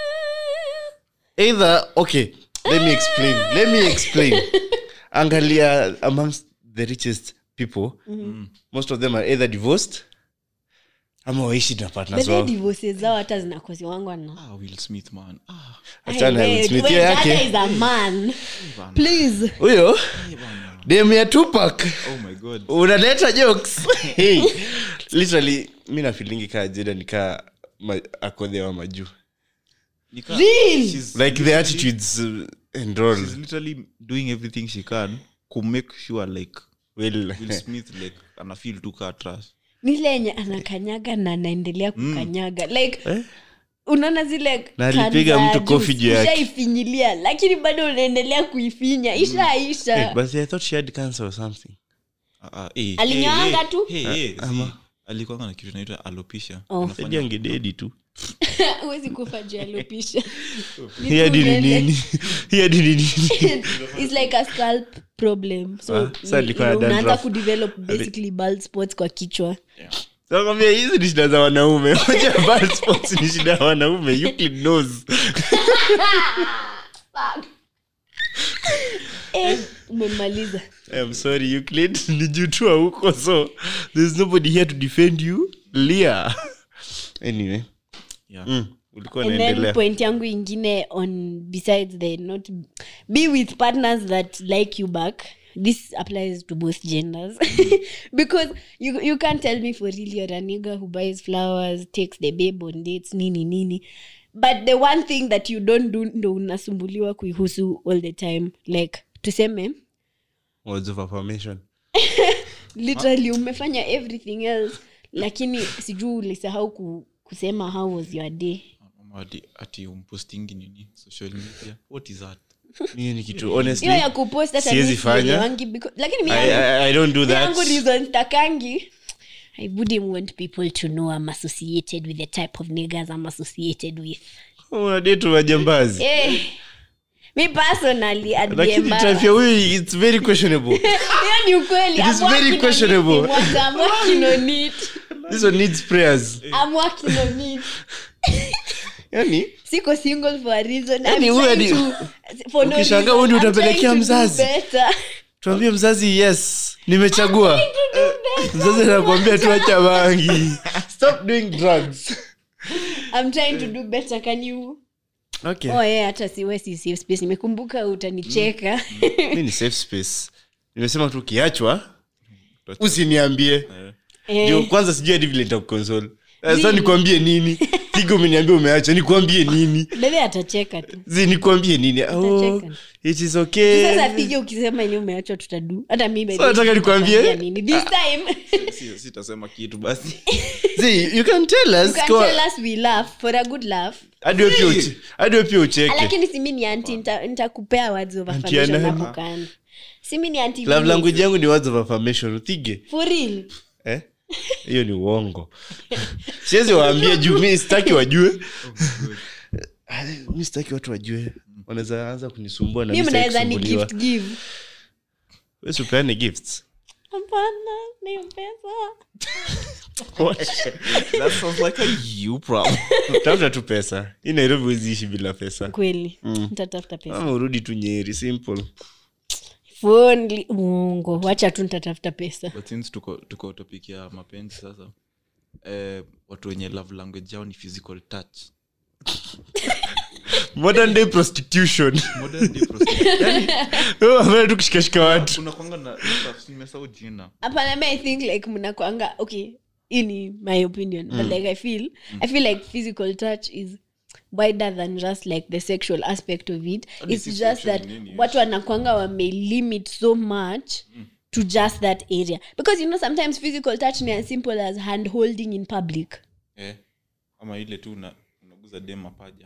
either okay let me explain let me explain angalia amongst the richest people most of them are either divorced ama waishi na partners wao divorces zao hata zinakoziwangwa na Ah, Will Smith, man. Ah, Achana na Hey, Will wait, Smith, wait, hiyo that yake is a man please huyo dem ya tupak oh my God. unaleta jokes hey, literally mi nafilingi kaa jeda nikaa ma, akodhewa majuu Nika- Real? she's like the literally- attitudes uh, and all she's literally doing everything she can to make sure like well will smith like anafeel tu kaa trash nile yenye anakanyaga na anaendelea kukanyaga like Eh? unaona zile Na alipiga cans za mtu kofi juice, juu yake. ushaifinyilia lakini bado unaendelea kuifinya ishaisha Hey, but i thought she had cancer or something Ah, ah, eh, Alinyoanga eh, tu? eh, eh, eh, ama- zi- alikuwanga na kitu inaitwa alopecia Oh. Anafanya- Saidia angededi tu huwezi kufa juu ya alopecia. Ni hii hadi ni tumbele. nini hii hadi ni nini It's like a scalp problem so Ah, ni- sasa alikuwa na you know, unaanza dandruff. kudevelop basically bald spots kwa kichwa nakwambia hizi ni shida za wanaume moja bad spots ni shida ya wanaume Euclid knows eh, umemaliza I'm sorry Euclid nijutua huko so there's nobody here to defend you lia anyway Yeah. mm, ulikuwa and then unaendelea point yangu ingine on besides the not be with partners that like you back this applies to both genders because you, you can't tell me for real you're a nigga who buys flowers takes the babe on dates nini nini but the one thing that you don't do ndo unasumbuliwa kuihusu all the time like tuseme words of affirmation literally umefanya everything else lakini sijuu ulisahau ku, kusema how was your day Ama ati- ati umpostingi nini social media what is that hiyo ni kitu honestly hiyo ya kupost hata siwezi mi fanya. sielewangi because- lakini mi I, yangu- I, I don't do mi yangu that reason takangi i wouldn't want people to know i'm associated with the type of niggers i'm associated with unadetu majambazi eh, mi personally I'd be lakini embarrassed. type ya huyu it's very questionable hiyo ni ukweli It is I'm very working on it, questionable. Kimwata, I'm working on it. this one needs prayers I'm working on it. yani siko single for a reason Yaani I'm huyu trying hadi- to- for no ukishangaa reason. huyu ndio I'm utapelekea trying to do mzazi. better. tuambie mzazi yes nimechagua mzazi anakuambia tuacha bangi stop doing drugs I'm trying to do better can you okay oh yeah hata siwe si safe space nimekumbuka utanicheka mi ni safe space nimesema tu ukiachwa usiniambie Eh, ndio kwanza sijui hadi vile nitakukonsole Eh, sasa nikwambie nini piga umeniambia umeacha nikwambie nini bebe atacheka tu zi nikwambie nini oh, Utacheka. it is okay sasa pige ukisema ni umeachwa tutadu hata mi by the Sasa way, nataka nikwambie? nitakwambia nini this time Si- sitasema kitu basi zi you can tell us you can kwa- tell us we laugh for a good laugh hadi wewe pia uche- hadi wewe pia ucheke lakini simi ni anti nita- nitakupea words of Auntie ya affirmation nani? hapo kando simi ni anti love Vile. language yangu ni words of affirmation uthige for real eh? hiyo ni uongo siwezi waambia juu mi sitaki wajue Ah, mi sitaki watu wajue wanaweza anza kunisumbua na mi mi sitaki mnaweza ni kusumbuliwa. gift give Wewe si upeane gifts hapana ni pesa that sounds like a you problem tafuta tu pesa hii nairobi huwezi ishi bila pesa kweli nitatafuta pesa ama urudi tu nyeri simple Phone- uongo wacha tu nitatafuta pesa but since tuko, tuko topic ya mapenzi sasa eh, watu wenye love language yao ni physical touch modern day prostitution Modern day prostitution. Wewe unafanya tu kushikashika watu kuna kwanga na nimesahau jina hapana mi i think like mnakwanga okay hii ni my opinion but like i feel i feel like physical touch is wider than just like the sexual aspect of it Hadi it's si just sexual that nini, watu wanakwanga wamelimit so much to just that area because you know sometimes physical touch ni as simple as hand holding in public eh, ama ile tu una- unaguza dem mapaja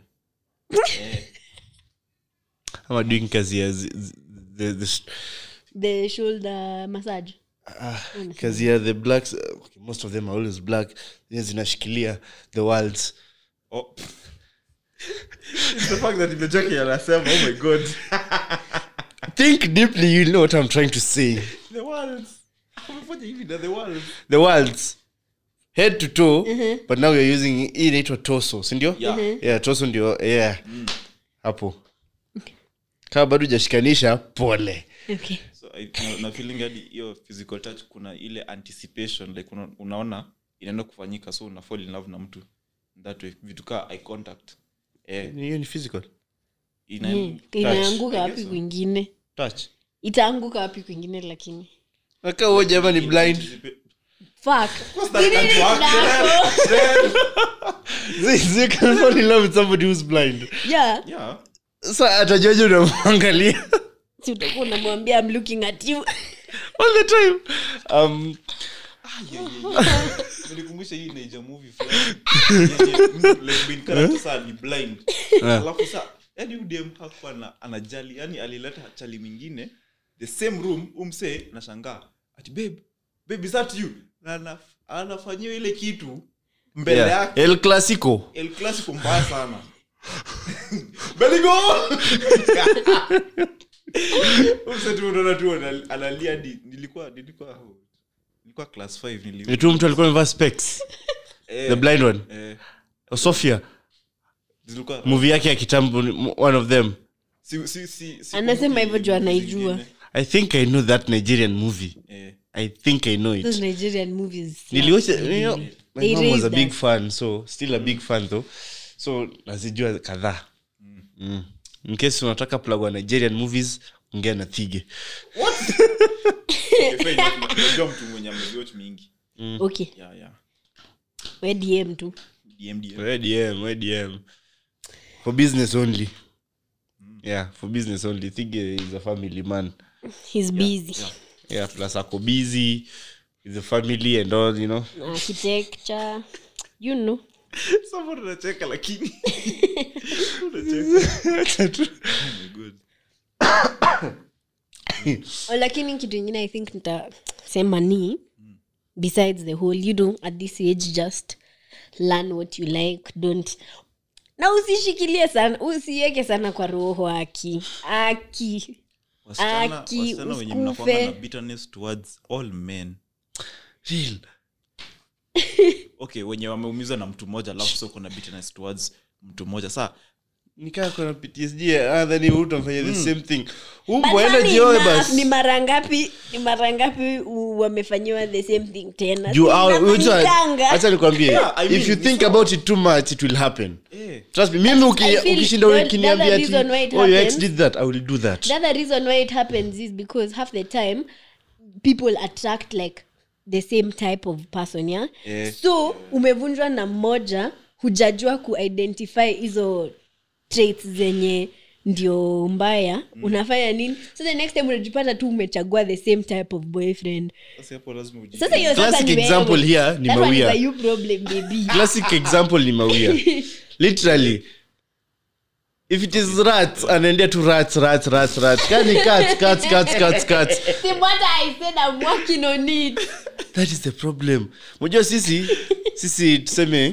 ama doing kazi ya zi- zi- the, the, the shoulder massage ah, kazi ya the blacks uh, okay, most of them are always black zenye zinashikilia the worlds oh. It's the fact that imejake anasema oh my god think deeply you know what i'm trying to say the worlds amefanya hivi na the worlds the worlds head to toe but now we're using hii inaitwa toso sindio Yeah. Mhm. yeah toso ndio yeah hapo kama bado ujashikanisha pole okay so I, na, na feeling hadi hiyo physical touch kuna ile anticipation like una, unaona inaenda kufanyika so una fall in love na mtu that way vitu kaa eye contact eh, hiyo ni physical ina, Hmm, inaanguka I wapi guess so. kwingine touch itaanguka wapi kwingine lakini aka huo jama ni blind Fuck. that Nini can't work, nako? Zee, you can fall in love with somebody who's blind yeah yeah sa atajuaje unamwangalia si utakuwa unamwambia I'm looking at you all the time um, nilikumbusha hii naija movie fulani yenye mtu like main character saa ni blind alafu sa yani udem hakuwa ana- anajali yani alileta chali mingine the same room umse nashangaa ati babe babe is that you na ana- anafanyiwa ile kitu mbele yeah. yake el clasico el clasico mbaya sana beligo umse tu unaona tu ana- analia di nilikuwa nilikuwa nilikuwa class 5 nili ni tu mtu alikuwa amevaa specs eh, the blind one eh, sofia zilikuwa movie yake ya kitambo ni- one of them si, si, si, si Anasema hivyo juu movie anaijua. zingine. i think i know that nigerian movie Eh, i think i know it those nigerian movies niliwatch you know, my They mom was a raised big us. fan so still a big fan though so nazijua kadhaa mm. in case unataka plug wa nigerian movies ongea na thige okay, fine, unajua mtu mwenye ameziwatch mingi okay yeah, yeah. we dm tu DMDM. Where DM, where DM. for business only yeah for business only thige is a family man he's busy yeah plus ako busy with the family and all you know architecture you know Someone unacheka lakini Unacheka. Oh my God. Oh, lakini kitu ingine i think nitasema ni besides the whole you know at this age just learn what you like don't na usishikilie sana usiweke sana kwa roho aki aki Wasichana- Aki, wasichana wenye usikufe. mnakuanga na bitterness towards all men real okay wenye wameumizwa na mtu mmoja alafu so kuna bitterness towards mtu mmoja saa nikaa kona ptsd ah, then you utamfanya the same thing But umbo enda funny jioe enough, basi ni mara ngapi ni mara ngapi u- wamefanyiwa the same thing tena Juu, Si ah, inafanyikanga. acha nikwambie Yeah, I if mean, you ni think sawa. about it too much it will happen eh, trust me mimi uki- I feel ukishinda the- ukiniambia the ati other reason why it oh your ex happens- did that i will do that the other reason why it happens is because half the time people attract like the same type of person yeah Eh. so umevunjwa na mmoja hujajua kuidentify hizo traits zenye ndio mbaya unafanya nini so the next time unajipata tu umechagua the same type of boyfriend sasa hapo lazima uji- sasa hiyo sasa Classic ni wewe. example here ni That one is Mawia. a you problem baby classic example ni mawia literally if it is rats anaendea tu rats rats rats rats kani cats cats cats cats cats See what I said I'm working on it. that is the problem mojua sisi sisi tuseme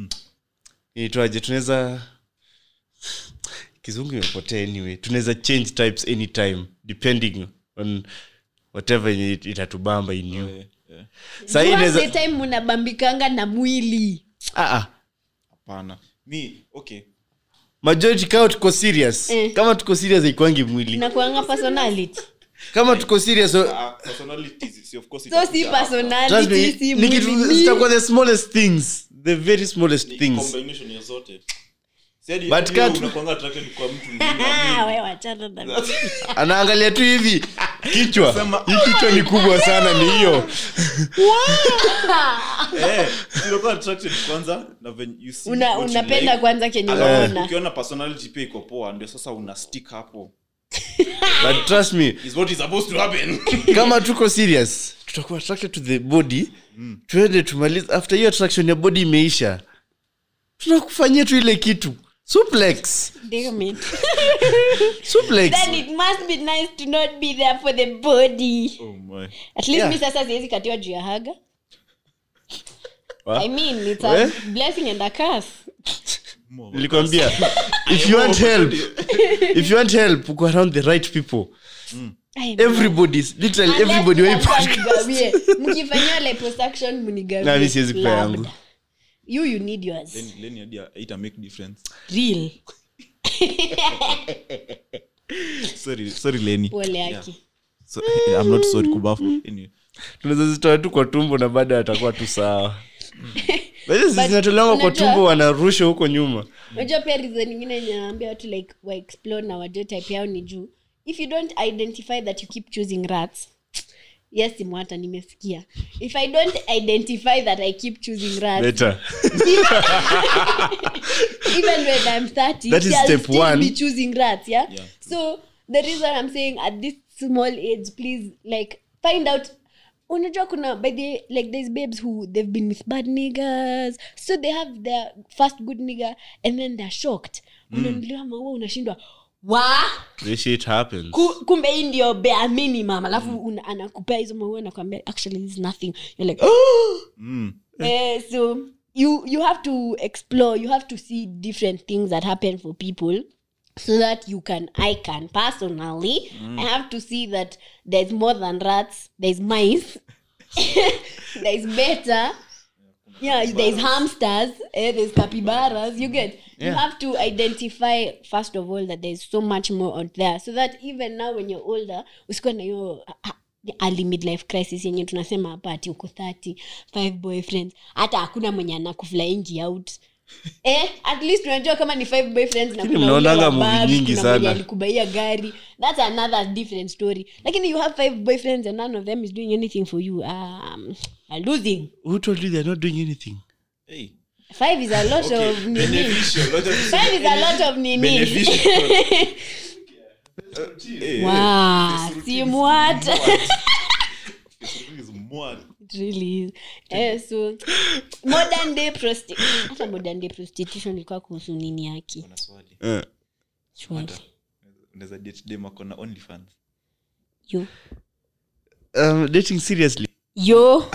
itwaje tunaweza kizungu imepotea anyway tunaweza change types anytime depending on whatever yenye it- itatubamba in you Eh, eh. sahii You have the inaweza time munabambikanga na mwili ah, ah. hapana mi okay majority kama tuko serious Eh. kama tuko serious haikwangi mwili nakuanga personality kama tuko serious so, Ah, personalities, si of course so itakuja si hapa. trust me, personality si ni kitu mwili zitakuwa the smallest things the very smallest Ni things combination ya zote Si hadi- But hadi wewe cut- unakuanga attracted kwa mtu mwingine. Ah, we wachana na mimi. anaangalia tu hivi kichwa Sema, hii kichwa ni kubwa sana ni hiyo Eh, si unakuwa attracted kwanza na when you see Una- what you unapenda like. kwanza kenye Alafu unaona ukiona personality pia iko poa ndio sasa una stick hapo but trust me is what is supposed to happen kama tuko serious tutakuwa attracted to the body tuende tumalize after hiyo attraction ya body imeisha tunakufanyia tu ile kitu suplex Damn it. suplex then it must be nice to not be there for the body oh my at least Yeah. mi sasa siwezi katiwa juu ya haga Wa? i mean it's a We? blessing and a curse More. nilikwambia if you want help if you want help uko around the right people I know. everybody literally Unless everybody wa hii mnataka podcast mnigawie. mkifanyia liposuction mnigawie Na, mi siwezi kupea labda. yangu. you you need yours Lenny- Lenny hadi haita make difference real sorry sorry Lenny pole Yeah. yake so, I'm not sorry kubafu anyway tunaweza zitoa tu kwa tumbo na baada atakuwa tu sawa Basi zinatolewa kwa unajua- tumbo wanarusha huko nyuma unajua pia reason ingine naambia watu like wa explore na wajue type yao ni juu if you don't identify that you keep choosing rats yes simwata nimesikia if i don't identify that i keep choosing rats better even when i'm 30 That is I'll step still one. be choosing rats yeah? Yeah. so the reason i'm saying at this small age please like find out unajua kuna by the like there's babes who they've been with bad niggers so they have their first good nigger and then they're shocked unanuliwa maua unashindwa wa this shit happens Ku- kumbe hii ndio bare minimum alafu una- anakupea hizo maua nakwambia actually this is nothing you're like Mm. Eh, so you you have to explore you have to see different things that happen for people so that you can i can personally i have to see that there's more than rats there's mice there's better yeah there's hamsters eh, there's capybaras you get you Yeah. have to identify first of all that there's so much more out there so that even now when you're older usikuwa na hiyo ah, ah, early midlife crisis yenye tunasema hapa ati uko 30 five boyfriends hata hakuna mwenye anakuflyingi out eh, at least unajua kama ni five boyfriends na Lakini kuna ule mnaonanga wa movie bag, nyingi kuna mwenye sana. alikubaia gari that's another different story lakini you have five boyfriends and none of them is doing anything for you um, are losing who told you they're not doing anything Hey. five is a lot Okay, of nini beneficial. Lot of- five is a lot of nini Beneficial. Hey, wow hey. simwat This is mad. It really is. Eh, so modern day prosti- hata modern day prostitution ilikuwa kuhusu nini yake Kuna swali. Eh. Swali. Unaweza date dem ako na OnlyFans? yo um, dating seriously yo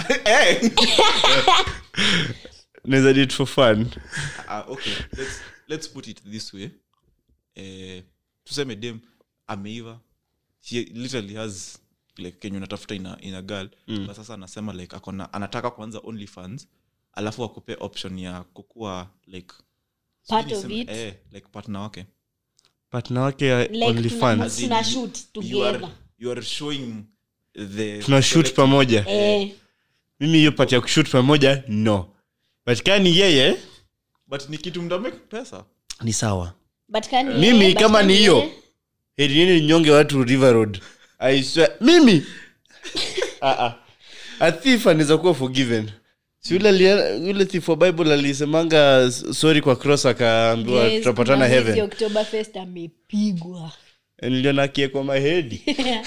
naweza date for fun Ah, okay. Let's, let's put it this way. Eh, tuseme dem ameiva he literally has like kenye unatafuta ina, ina girl mm. but sasa anasema like akona anataka kuanza only fans alafu akupe option ya kukuwa like Part sijui of niseme- it. eh, like partner wake partner wake ya like only tuna, fun As in, tuna you- shoot you are, together you are showing the tuna shoot pamoja eh, mimi hiyo pati ya kushut pamoja no but kani yeye but ni kitu mdamake pesa ni sawa but can Mimi eh, but kama can ni hiyo. eh, heri niende ninyonge watu river road I swear, mimi Ah, ah. a thief anaweza kuwa forgiven si yule alia- yule thief wa bible alisemanga s- sorry kwa cross akaambiwa yes, tutapatana kuna mwezi heaven Oktoberfest amepigwa niliona akiekwa mahedi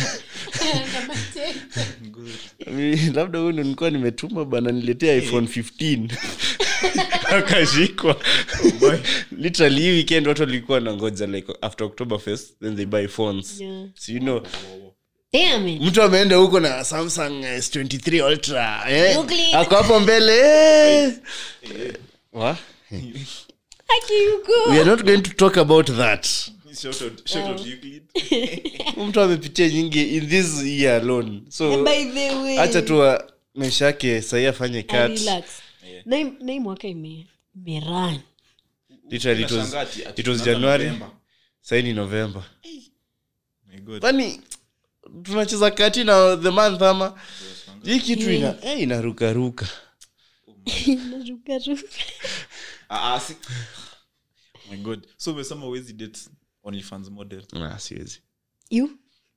Mi- labda huyu ndo nilikuwa nimetuma bana niletea iphone 15 akashikwa literally hii weekend watu walikuwa nangoja like after october fest then they buy phones Yeah. so you know Damn it. mtu ameenda huko na samsung s23 ultra eh? Ugly. ako hapo mbele eh? Wa? Haki yuko. we are not going to talk about that Shout out- shout out Euclid. mtu amepitia nyingi in this year alone so By the way. hacha tu wa- maisha yake sahii afanye Ah, cut relax. Na hii- na hii mwaka ime imeran literally it was, Nashangaa ati- ati it was tunaanza january November. sahii ni november My God. kwani tunacheza kati na the month ama hii kitu ina, eh, inarukaruka Inarukaruka. Ah, ah, si- My God. so umesema huwezi date OnlyFans model Ah, siwezi You?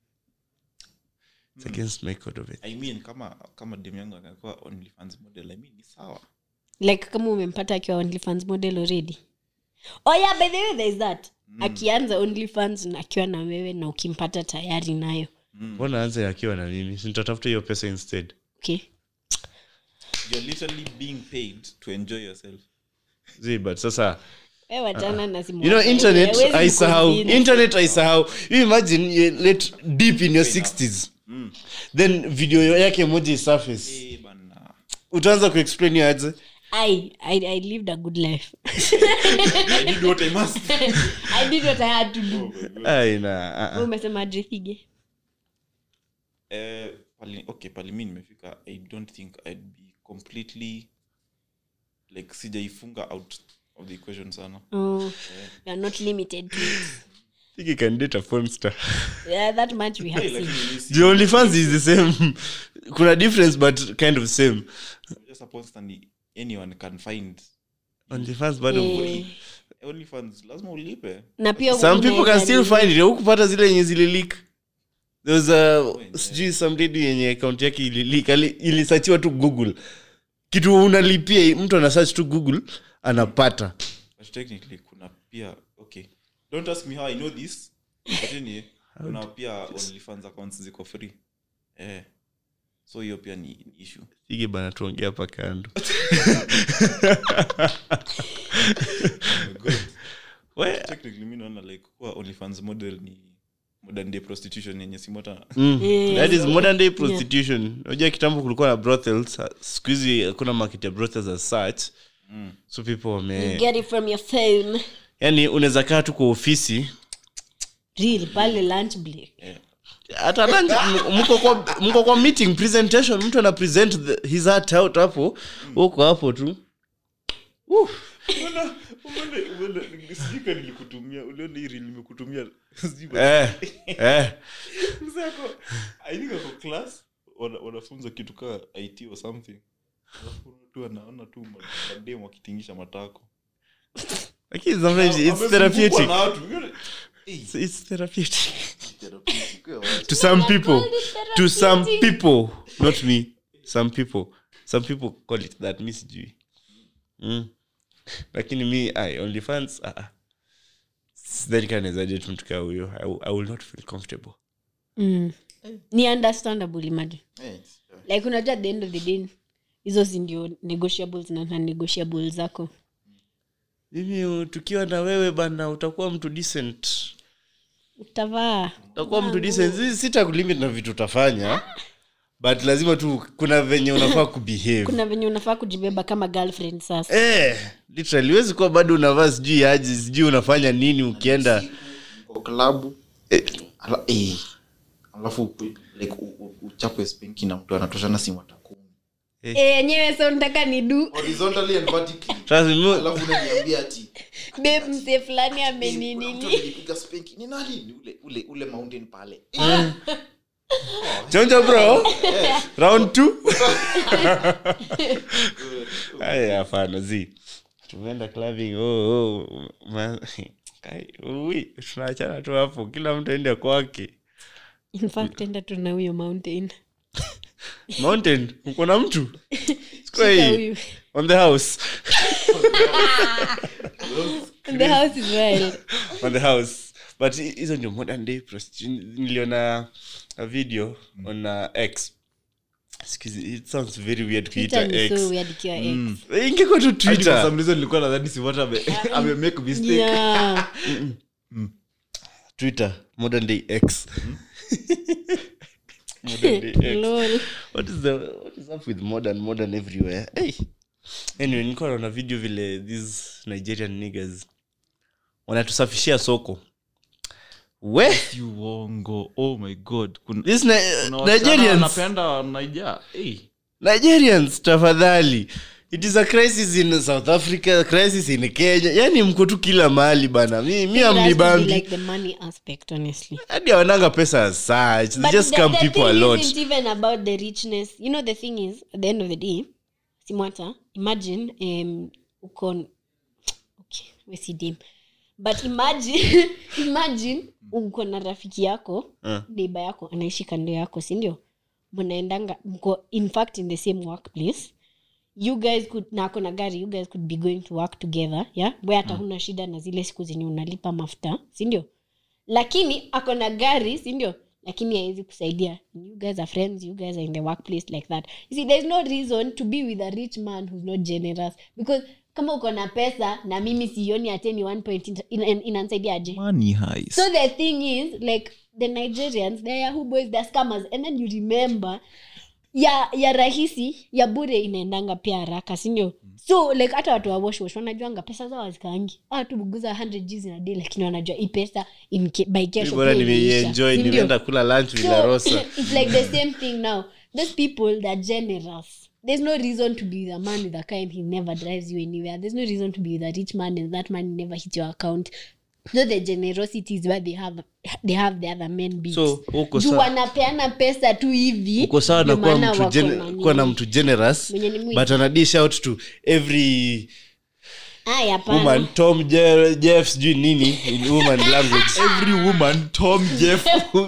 It's against my code of it. i mean kama kama dem yangu akakuwa OnlyFans model i mean ni sawa like kama umempata akiwa onlyfans model already oh yeah by the way there is that akianza onlyfans na akiwa na wewe na ukimpata tayari nayo mbona anze akiwa na mimi nitatafuta hiyo pesa instead okay you're literally being paid to enjoy yourself Zii, but sasa we wachana na simu you know yako. internet Hawezi aisahau kuconvince. internet aisahau you imagine you let deep in your 60s then video yake moja isurface Eh, bana utaanza kuexplain hiyo aje I, I, I lived a good life i did what i must i did what i had to do Ai, na, ah, Wewe ah. umesema adrethige eh pali okay pali mi nimefika i don't think i'd be completely like sijaifunga out of the equation sana oh, you're not limited to it. think you can date a phone star yeah, that much we have Hey, seen lakini mi si- the only fans is the same kuna difference but kind of same just a constant anyone can find only fans bado Eh, OnlyFans lazima ulipe na pia some people can unaweza still nini- find it hukupata zile yenye zililik there was a sijui some lady yenye account yake ililika ilisachiwa tu google kitu unalipia mtu ana search tu google anapata but technically kuna pia okay don't ask me how i know this but anyway, kuna pia onlyfans accounts ziko free eh so hiyo pia ni ni issue sige bana tuongea hapa kando We- technically mi naona like kuwa onlyfans model ni modern day prostitution yenye simota Mm. Yeah. that is modern day prostitution unajua kitambo kulikuwa na brothels siku hizi hakuna market ya brothels as such so people wame get it from your phone yani unaweza kaa tu kwa ofisi real pale lunch break hata lunch, m- mko kwa mko kwa meeting presentation mtu ana present the, his heart out hapo uko hapo tu sijika nilikutumia uliona hii reel nimekutumia sijui eh, eh. Mzako, I think ako class wana- wanafunza kitu kaa it or something Alafu tu anaona tu ma- madem wakitingisha matako lakini sometimes it's Amezungukwa therapeutic na watu. Yule- Eh, It's- it's therapeutic therapeutic, wewe wacha. to some people to some people not me some people some people call it that mi sijui mm. lakini mi I, only fans uh, sidhani kaa nawezaje tu mtu kaa huyo I, will- I will not feel comfortable mm. ni understandable imagine Eh, it's- like unajua at the end of the day hizo si ndio negotiables na non-negotiables zako mimi tukiwa na wewe bana utakuwa mtu decent utavaa utakuwa mtu decent Si- sitakulimit na vitu utafanya but lazima tu kuna venye unafaa kubehave kuna venye unafaa kujibeba kama girlfriend sasa eh, literally huwezi kuwa bado unavaa sijui aji sijui unafanya nini ukienda kwa klabu eh, ala- eh, alafu upe- like u- u- uchapwe spenki na mtu anatoshana si mata kumi Eh, yenyewe so nataka ni du horizontally and vertically trust me, mu- alafu unaniambia ati babe mse fulani "Eh, kuna mtu ameninini alinipiga spanking." ni nani ni ule ule ule mountain pale chonjo bro round two aya hapana zi tumeenda clubbing oh, oh, ma- Kai, ui, tunaachana tu hapo kila mtu aende kwake in fact enda tu na huyo mountain mountain uko na mtu Shika Hey, huyu. on the house the house is wild on the house but hi- hizo ndio modern day prostitution niliona a video on uh, x Excuse, it sounds very weird kuita Twitter ni x so weird ikiwa ex. ingekuwa tu twitter nilikuwa nadhani simota amemake mistake Yeah. twitter modern day x modern day x Lol. what is the what is up with modern modern everywhere hey anyway nilikuwa naona video vile these nigerian niggas wanatusafishia soko we uongo oh my god Kuna- these Ni- kuna wasichana nigerians wanapenda naija hey. nigerians tafadhali it is a crisis in south africa crisis in kenya yani mko tu kila mahali bana mi, mi It has to be amnibambi like the money aspect honestly hadi awananga pesa as such they But just the, come the people a thing lot isn't even about the richness you know the thing is at the end of the day simwata imagine um, uko okay we si dim but imagine imagine uko na rafiki yako Uh. neiba yako anaishi kando yako sindio mnaendanga mko in fact in the same workplace you guys could na ako na gari you guys could be going to work together yeah we hata huna shida na zile siku zenye unalipa mafuta sindio lakini ako na gari sindio lakini hawezi kusaidia you guys are friends you guys are in the workplace like that you see there's no reason to be with a rich man who's not generous because kama uko na pesa na mimi sioni ateni one point in- in- inansaidia aje money heist. so the thing is like the nigerians they're yahoo boys they're scammers and then you remember ya ya rahisi ya bure inaendanga pia haraka sindio so like hata watu wa washwash wanajuanga pesa zao hazikaangi ah tu buguza 100 gs na day lakini wanajua hii pesa in ke, by kesho bora pia imeisha. nimeienjoy Sindio? nimeenda kula lunch So, villa rosa it's like the same thing now those people that are generous there's no reason to be with a man with a kind he never drives you anywhere there's no reason to be with a rich man and that man never hits your account so the generosity is where they have they have the other men beats. So, uko juu sawa- wanapeana pesa tu hivi uko sawa na ndio kuwa maana mtu, wako gen- na kuwa na nini. mtu generous Mwenye ni mwingi. but ana dish out to every Aya, hapana. woman tom Je- jeff sijui nini in woman language every woman tom jeff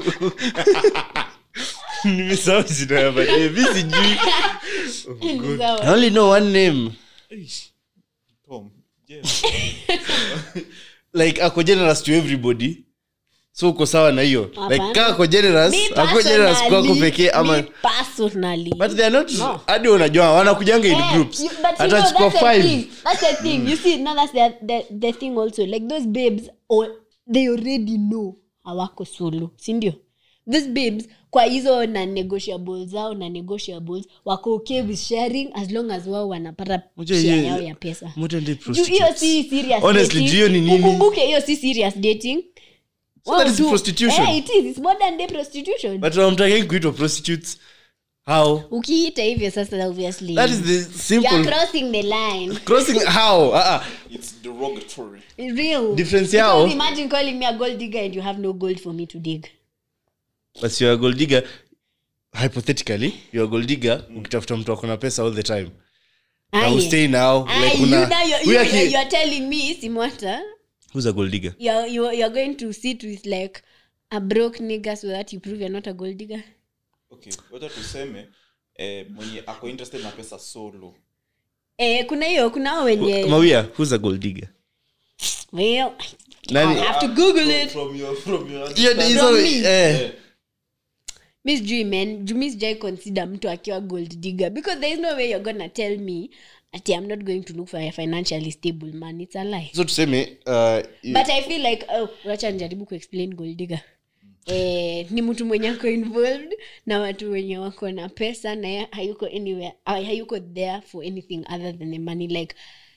nimesahau jina ya madem. Mi sijui Ni sawa. i only know one name tom jeff like ako generous to everybody so uko sawa na hiyo Hapana. like kaa ako generous Me ako generous kwako personally- pekee ama me personally. but they are not No. hadi unajua wanakujanga in Eh, groups you- but you hata know, chukua that's the five thing. That's the thing. You see, now that's the, the, the thing also. Like those babes, or they already know hawako solo sindio these babes kwa hizo na negotiables zao na negotiables wako okay with sharing as long as wao wanapata Unajua share hiyo- yao ya pesa modern day Juu hiyo prostitutes. si serious Honestly, dating. juu hiyo ni nini? ukumbuke hiyo si serious dating So Wao that is tu- prostitution. Eh, it is. It's modern day prostitution but wamtakai kuitwa prostitutes how ukiita hivyo sasa obviously that is the you're simple crossing the line crossing how uh -uh. it's derogatory real Difference Because yao- imagine calling me a gold digger and you have no gold for me to dig but you're a gold digger hypothetically you're a gold digger ukitafuta mtu akona pesa all the time na Aye. ustay now Aye, like you una now you're, we you, are ki- you're telling me simwata who's a gold digger you're, you're, you're going to sit with like a broke nigger so that you prove you're not a gold digger okay wacha tuseme eh, mwenye ako interested na pesa solo eh, kuna hiyo kuna hao wenye mawia who's a gold digger well Nani- I have to google it from your from your Hiyo ni hizo From me. eh mi sijui man juu mi sijai consider mtu akiwa gold digger because there is no way you're gonna tell me ati i'm not going to look for a financially stable man it's a lie so tuseme uh, but i feel like oh, wacha nijaribu kuexplain gold digger Eh, ni mtu mwenye ako involved na watu wenye wako na pesa na ye hayuko anywhere ah, hayuko there for anything other than the money like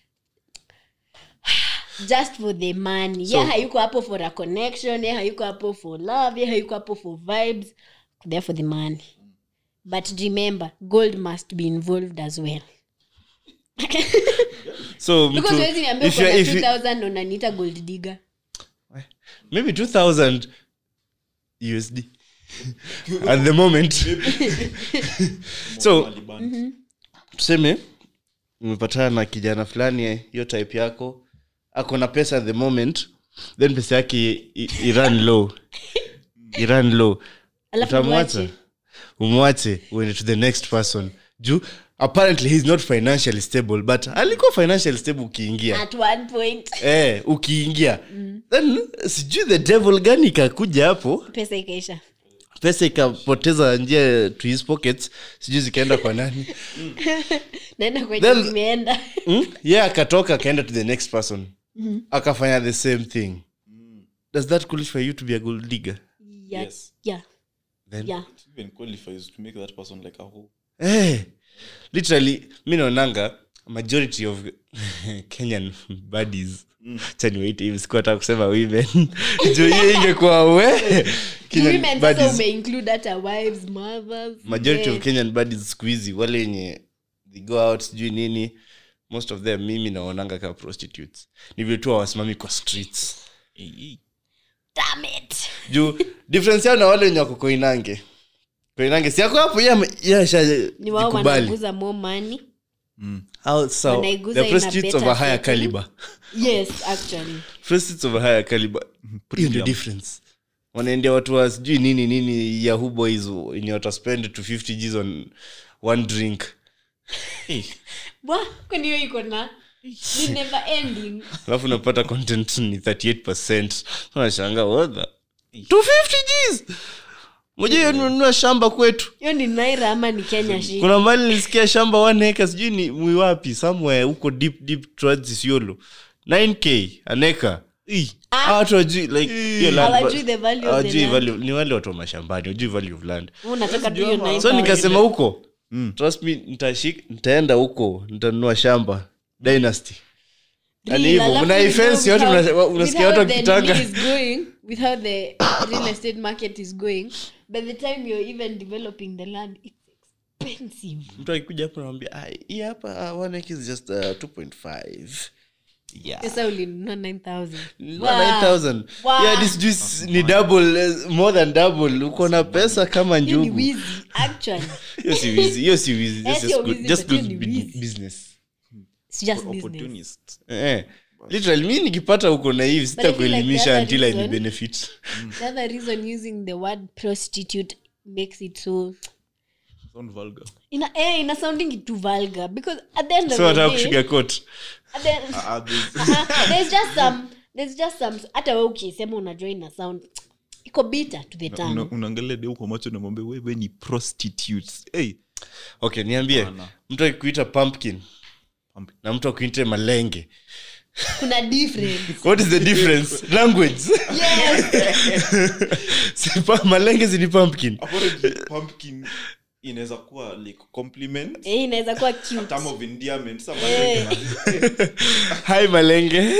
just for the money So- ye hayuko hapo for a connection ye hayuko hapo for love ye hayuko hapo for vibes there for the money but remember gold must be involved as well so because mtu- wezi niambia if uko na you're- if you- 2000 unaniita gold digger maybe 2000 usd at the moment so Maliban. tuseme umepatana na kijana fulani eh, hiyo type yako ako na pesa at the moment then pesa yake i- i- iran low iran low Alafu utamwacha mwache. umwache uende to the next person juu apparently he's not financially stable but alikuwa financially stable ukiingia at one point eh, ukiingia then sijui the devil gani ikakuja hapo pesa ikaisha pesa ikapoteza njia to his pockets sijui zikaenda kwa nani naenda kwenye Then- zimeenda mm? ye yeah, akatoka akaenda to the next person akafanya the same thing does that qualify you to be a gold digger yeah, Yes. yeah, then yeah. It even qualifies to make that person like a whole Eh, literally mi naonanga majority of kenyan buddies chaniwaite hivi sikuata kusema women juu hiyo ingekuwa we Kenyan Women sasa buddies. umeinclude hata wives mothers majority eh, of kenyan buddies siku hizi wale wenye they go out sijui nini most of them mimi naonanga kama prostitutes ni vile tu hawasimami kwa streets damn it juu difference yao na wale wenye wako koinange koinange si ako hapo ni wao yashajikubali wanaguza more money so Wanaiguza the in a prostitutes of a better higher setting. caliber yes actually prostitutes of a higher caliber hiyo ndio difference wanaendea watu wa sijui nini nini yahoo boys wenye wataspend to 50 gs on one drink Bwa, kwani hiyo iko na ni never ending alafu unapata content ni 38 unashanga wodha 250 gs moja hiyo nunua shamba kwetu hiyo ni naira ama ni kenya shi kuna mbali nilisikia shamba one acre sijui ni mwiwapi somewhere huko deep deep towards isiolo 9k an acre Hawa watu wajui like hiyo land- Hawajui the value of the hawajui land. value- ni wale watu wa mashambani wajui value of land unataka tu hiyo nine so pounds. nikasema huko trust me nitashik nitaenda huko nitanunua shamba dynasty Real, Yaani hivyo, alafu mna you ifence know yote with mna- how- unasikia with watu how the wakitanga. nini is going, with how the real estate market is going by the time you're even developing the land it's expensive mtu akikuja hapo namwambia "Ah, hii hapa uh, one acre is just uh, 2.5 yeah sasa ulinunua 9000 Nunua 9000 Wow. yeah this juice ni double eh, more than double uko na pesa kama hiyo ni njugu wizi actually hiyo si wizi hiyo si wizi Eh, That's sio just good wizi, just but hiyo good ni bu- wizi. business it's just business opportunist eh. literally mi nikipata huko na hivi I feel like the sitakuelimisha other until I reason- benefit the other reason using the word prostitute makes it so sound vulgar ina eh, ina sounding too vulgar because at the end of so the nataka day kushugarcoat at the, Ah, this- uh-huh, there's just some there's just some hata we ukisema unajua ina sound iko bitter to the una- tongue unaangalia deu kwa macho namwambia wewe ni prostitutes hey, okay niambie Bana. mtu akikuita pumpkin Pumpkin. na mtu akuite malenge kuna difference what is the difference language yes Si pa- malenge zini pumpkin apparently pumpkin inaweza kuwa like compliment eh, inaweza kuwa cute term of endearment Some Eh. malenge hi malenge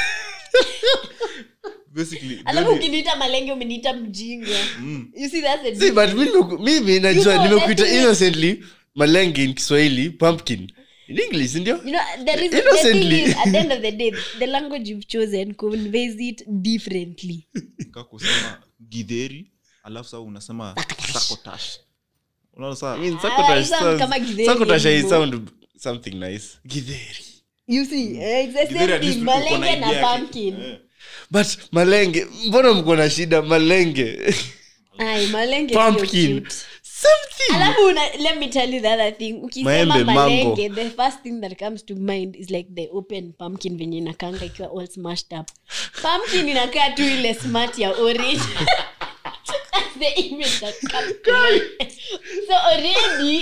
basically alafu then ukiniita malenge umeniita mjinga you see that's a si but mi nimeku- mimi najua You know, nimekuita let's- innocently malenge in kiswahili pumpkin in english ndio You know, there is, the Innocently. thing is, at the end of the day, the language you've chosen conveys it differently. ka kusema gidheri alafu saa unasema sakotash unaona saa I mean, Ah, sakotash sound sounds- kama githeri sakotash I anymore. sound something nice githeri You see, eh, it's the Githeri same at least thing. uko na Malenge na idea yake. pumpkin. Eh. but malenge mbona mko na shida malenge Ay, malenge sio pumpkin cute. something alafu una, let me tell you the other thing ukisema Maembe, malenge the first thing that comes to mind is like the open pumpkin venye inakanga ikiwa all smashed up pumpkin inakaa tu ile smart ya orange That's the image that comes to mind. so already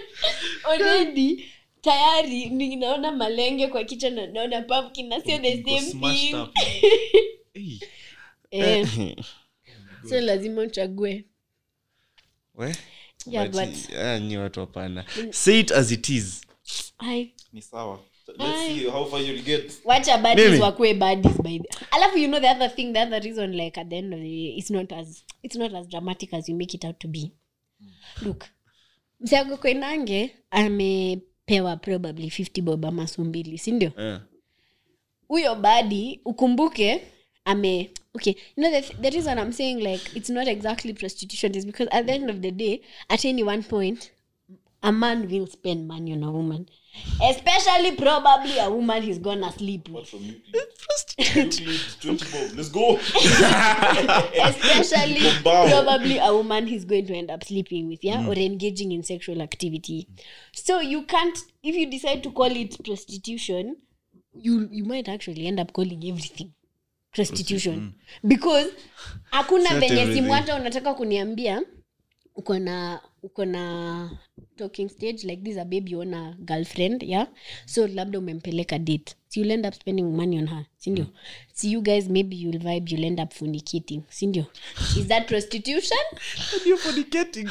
already tayari ninaona malenge kwa kichwa na naona pumpkin na sio the Iko same smashed thing up. Hey. eh, so lazima uchague We? Yeah, But, but- ah, nyi watu hapana say it as it is Ai, ni sawa let's Ai. see how far you'll get wacha badis Mimi? wakue badis by the alafu you know the other thing the other reason like at the end of the day it's not as it's not as dramatic as you make it out to be look msiago kwenange amepewa probably 50 bob ama so mbili sindio Eh. huyo badi ukumbuke ame okay you know the, the reason i'm saying like it's not exactly prostitution is because at the end of the day at any one point a man will spend money on a woman especially probably a woman he's gonna sleep with from Euclid, 20 bob. Let's go. especially Bow. probably a woman he's going to end up sleeping with yeah or engaging in sexual activity so you can't if you decide to call it prostitution you you might actually end up calling everything prostitution because hakuna Not venye everything. simu hata unataka kuniambia uko na uko na talking stage like this a baby you own a girlfriend yeah so labda umempeleka date so you'll end up spending money on her sindio so you guys maybe you'll vibe you'll end up fornicating sindio is that prostitution You're fornicating.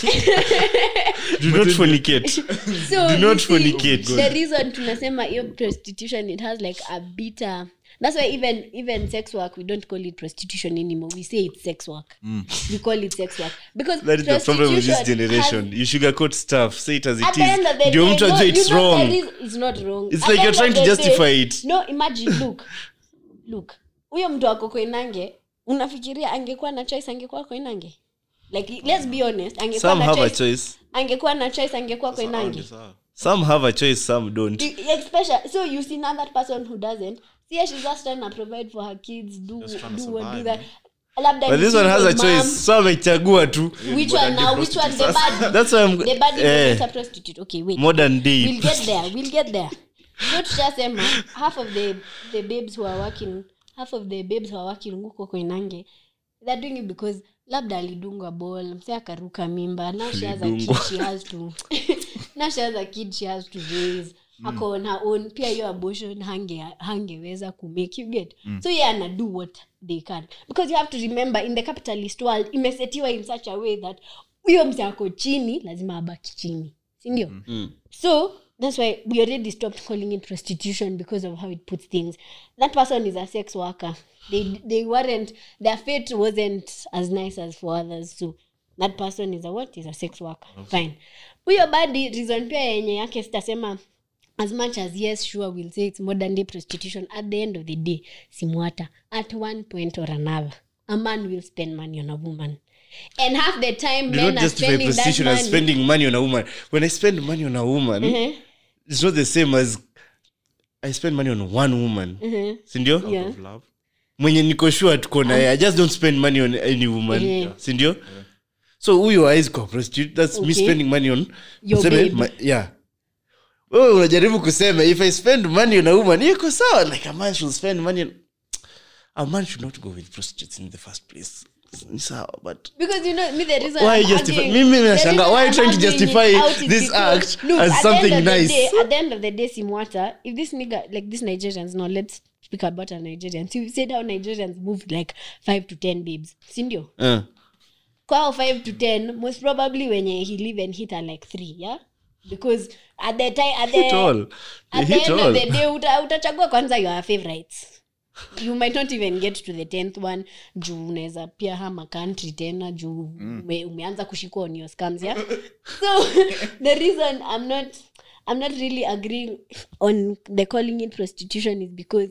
do not fornicate so Do you not see, fornicate. the reason tunasema hiyo prostitution it has like a bitter that's why even even sex work we don't call it prostitution anymore we say it's sex work we call it sex work because that is the problem with this prostitution generation has- you sugarcoat stuff say it as it at the end of the is ndio day, mtu no, ajue you it's know wrong there is- it's not wrong. It's At like the you're end trying of to the justify day- it. no imagine look look huyo mtu ako koinange unafikiria angekuwa na choice angekuwa koinange like let's be honest angekuwa some na have a choice choice angekuwa na choice angekuwa koinange some have a choice some don't You- especially so you see now that person who doesn't see yeah, she's just trying to provide for her kids do Just trying to do what do survive, that labda but ni this one has a single mom. choice so amechagua tu which one now which one the bad that's why I'm, the bad eh, is a prostitute okay wait modern day we'll get there we'll get there so tushasema half of the the babes who are working half of the babes who are working huko koinange they're doing it because labda alidungwa ball mse akaruka mimba now she has a kid Alidungwa. she has to now she has a kid she has to raise ako on her own pia hiyo abortion hange hangeweza kumake you get so yeah ana do what they can because you have to remember in the capitalist world imesetiwa in such a way that huyo mse ako chini lazima abaki chini sindio so that's why we already stopped calling it prostitution because of how it puts things that person is a sex worker they they weren't their fate wasn't as nice as for others so that person is a what is a sex worker fine huyo badi reason pia yenye yake sitasema as much as yes sure we'll say it's modern day prostitution at the end of the day simwata at one point or another a man will spend money on a woman and half the time do men not are justify spending that prostitution as money spending money on a woman when i spend money on a woman Mhm. it's not the same as i spend money on one woman sindio Yeah. Of love. mwenye niko sure tuko naye i just don't spend money on any woman Mhm. sindio so huyo hawezi kuwa prostitute that's me Okay. spending money on Your tuseme, babe. ma- yeah wewe unajaribu kusema if i spend money on a woman iko sawa like a man should spend money on a man should not go with prostitutes in the first place ni sawa but because you know me the reason Why I'm justify- arguing- mimi the nashanga, reason why I'm trying to arguing it justify out is this because- act look, as at the something end of the nice? day- at the end of the day simwata if this nigga like this nigerians now let's speak about our nigerians you said how nigerians moved like five to ten babes sindio uh, kwao five to ten most probably wenye he live and hit are like three yeah because at the time at the, hit all at the hit end of all the day uta, utachagua kwanza your favorites you might not even get to the tenth one juu unaweza pia hama country tena juu ume, umeanza kushikwa on your scams yeah so the reason i'm not i'm not really agreeing on the calling it prostitution is because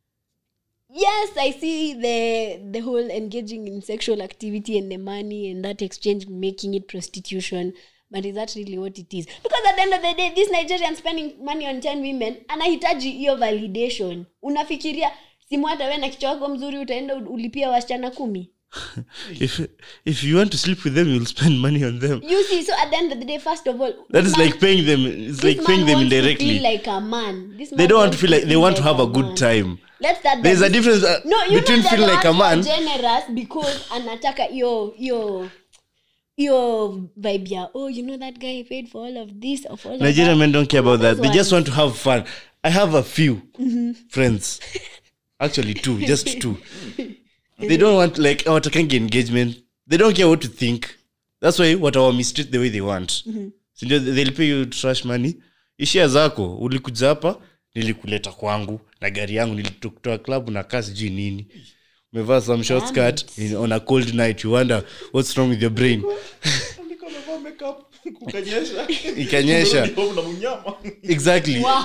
yes i see the the whole engaging in sexual activity and the money and that exchange making it prostitution but is that really what it is because at the end of the day this nigerian spending money on 10 women anahitaji hiyo validation unafikiria simu hata we na kichwa wako mzuri utaenda u- ulipia wasichana kumi if if you want to sleep with them you'll spend money on them you see so at the end of the day first of all that this is man- like paying them it's this like man paying them wants to indirectly feel like a man This they man don't want wants to feel like they feel want to have a man. good time Let's start there's by a this- difference uh, no, you between know feeling the like a man man for generous because anataka hiyo hiyo hiyo vibe ya oh you know that guy paid for all of this or for all Nigerian of that. men don't care about that. They Those just ones. want to have fun. I have a few friends. Actually, two, just two. They don't want like watakangi engagement. They don't care what to think. That's why what our mistreat the way they want. So they'll pay you trash money. Ishia zako ulikuja hapa nilikuleta kwangu na gari yangu nilitoa club na kaa sijui nini umevaa some short skirt in, on a cold night you wonder what's wrong with your brain Niko nimevaa makeup, kukanyesha. ikanyesha Nimerudi home na mnyama. exactly Wow.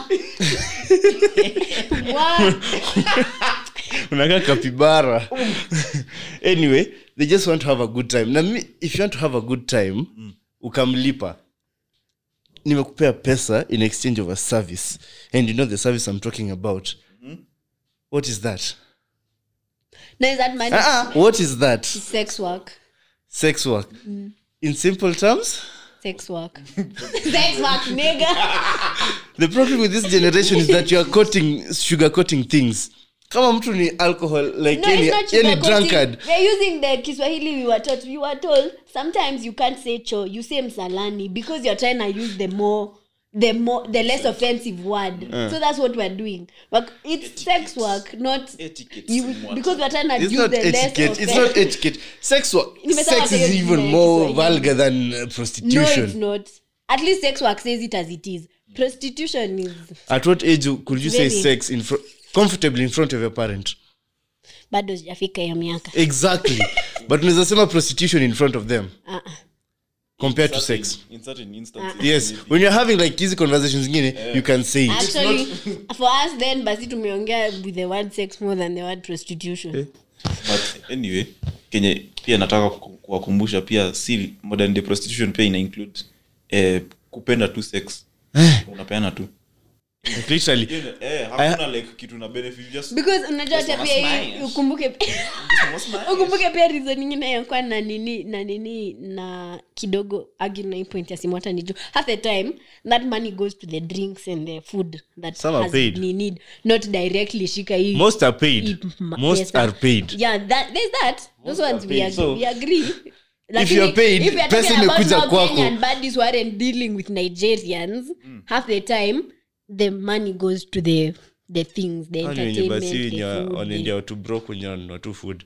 Wow. unakaa kapibara anyway they just want to have a good time na mi, if you want to have a good time ukamlipa nimekupea pesa in exchange of a service and you know the service i'm talking about what is that No, is that money? uh-uh. what is that Sex work. sex work in simple terms Sex work. Sex work, nigga. the problem with this generation is that you are coating sugar coating things kama mtu ni alcohol like No, any, it's not any sugarcoating. drunkard We're using the Kiswahili we were taught. We were told sometimes you can't say cho, you say msalani because you're trying to use the more the more the less offensive word. So that's what we're doing. But it's sex work, not Etiquette, you somewhat. because we're trying to it's use not the less etiquette it's not offensive. etiquette sex work Nimesema sex is hiyo even jina ya more Kiswahili. vulgar than uh, No, prostitution it's not. At least sex work says it as it is. Prostitution is at what age could you say Very. sex in fr- comfortably in front of your parent bado sijafika hiyo miaka. exactly but unaweza sema prostitution in front of them Uh-uh. compared to sex In certain instances, yes maybe. when you're having like hizi conversations zingine you can say it Actually, for us then basi tumeongea with the word sex more than the word prostitution. but anyway kenye pia nataka ku- kuwakumbusha pia si modern day prostitution pia ina include eh, kupenda tu sex unapeana tu Like, literally Hiyo ni- eh, hakuna like kitu na benefit just because unajua hata wanna pia hii smash. ukumbuke Just wanna ukumbuke pia reason ingine yakuwa na nini na nini na kidogo agi na hii point ya simu hata nijo half the time that money goes to the drinks and the food that Some are has paid. ni need not directly shika hii most are paid hii ma- most pesa. are paid yeah that there's that those ones we paid. agree, So, we agree Lakini you're paid, if we are pesa talking about imekuja now kwako. Kenyan baddies who aren't dealing with Nigerians half the time the money goes to the the things the Kwani wenye entertainment basi wenye the food, the- wanaendea watu broke wenye wananunua tu food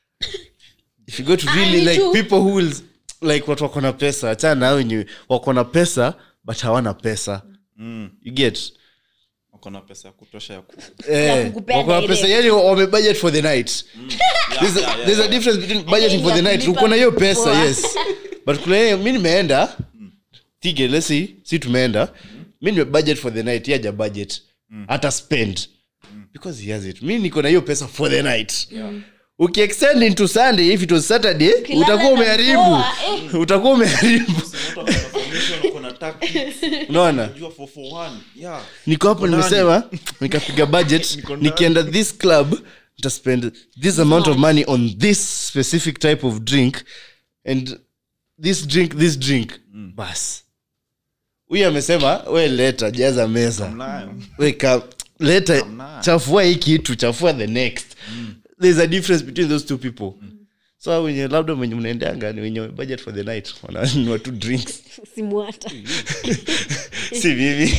if you go to Ah, really ni like true. people who will like watu wako na pesa achana na wenye wako na pesa but hawana pesa you get wako na pesa ya kutosha ya ku Eh, kukupea wako na direct. pesa yani wame budget for the night there's, a, there's a difference between budgeting for the ya night kulipa uko na hiyo pesa poa. yes but kuna hiyo mi nimeenda tige let's see si tumeenda mi nime budget for the night yaja budget hata spend because he has it mi niko na hiyo pesa for the night ukiextend into sunday if it was saturday Ukilala utakuwa na umeharibu poa, eh. utakuwa umeharibu Mtu ako na formation, ako na kuna tactics. unaona Unajua for for one. Yeah. niko hapo Niko nimesema nikapiga budget Niko ndani. nikienda this club nitaspend this amount of money on this specific type of drink and this drink this drink bas huyu amesema we leta jaza meza Nayo. we ka leta Hamna. chafua hii kitu chafua the next there's a difference between those two people so wenye labda wenye mnaendanga ni wenye budget for the night wananunua two drinks simwata si mimi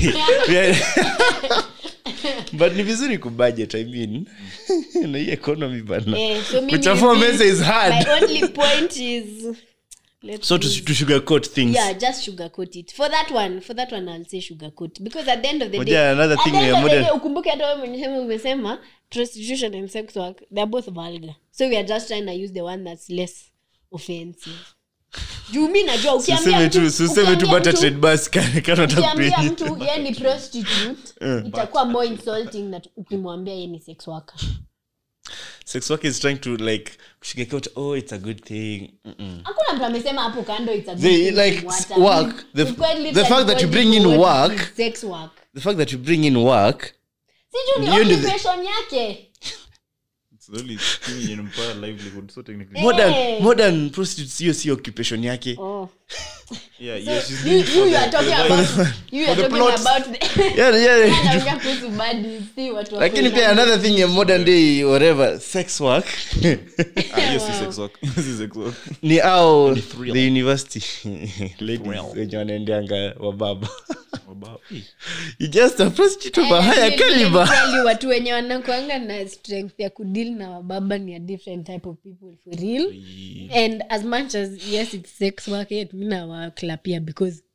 but ni vizuri kubudget i mean na hii economy bana Eh, so mimi kuchafua hivi, meza is hard my only point is let's so to, use- to sugarcoat things yeah just sugarcoat it for that one for that one i'll say sugarcoat because at the end of the Moja day another at thing the end ya of the modern- day, ukumbuke hata wewe mwenyewe umesema prostitution and sex work they're both vulgar so we are just trying to use the one that's less offensive juu mi najua ukiambia useme mtu- tu useme tu ukiambia bata mtu- trade bus kana kana ukiambia takupenyi mtu ye ni prostitute itakuwa more insulting na ukimwambia ye ni sex worker sex work is trying to like sugarcoat oh it's a good thing Mm-mm. hakuna mtu amesema hapo kando it's a good They, thing like, to what s- work, the- We've quite the literally fact that you called bring it in what work- is sex work the fact that you bring in work siju ni Hiyo ndio the- occupation yake It's the only thing yenye inampea livelihood, so technically- modern Eh. modern prostitutes hiyo si occupation yake oh. Yeah, so yeah, she's you, doing you, for you the- are talking for the about vibe. you are the talking plot. about the yeah, yeah. anaongea kuhusu badi si watu wa lakini pia Finland. another thing ya modern day whatever sex work Ah, hiyo si sex work. Hiyo si sex work. ni au thrill. the university ladies Thrill. wenye wanaendeanga wababa Wabao. Eh, you just a prostitute of a Eh, higher let me- let me caliber tell you, watu wenye wanakwanga na strength ya kudeal na wababa ni a different type of people for real and as much as yes it's sex work yet mi nawaklapia because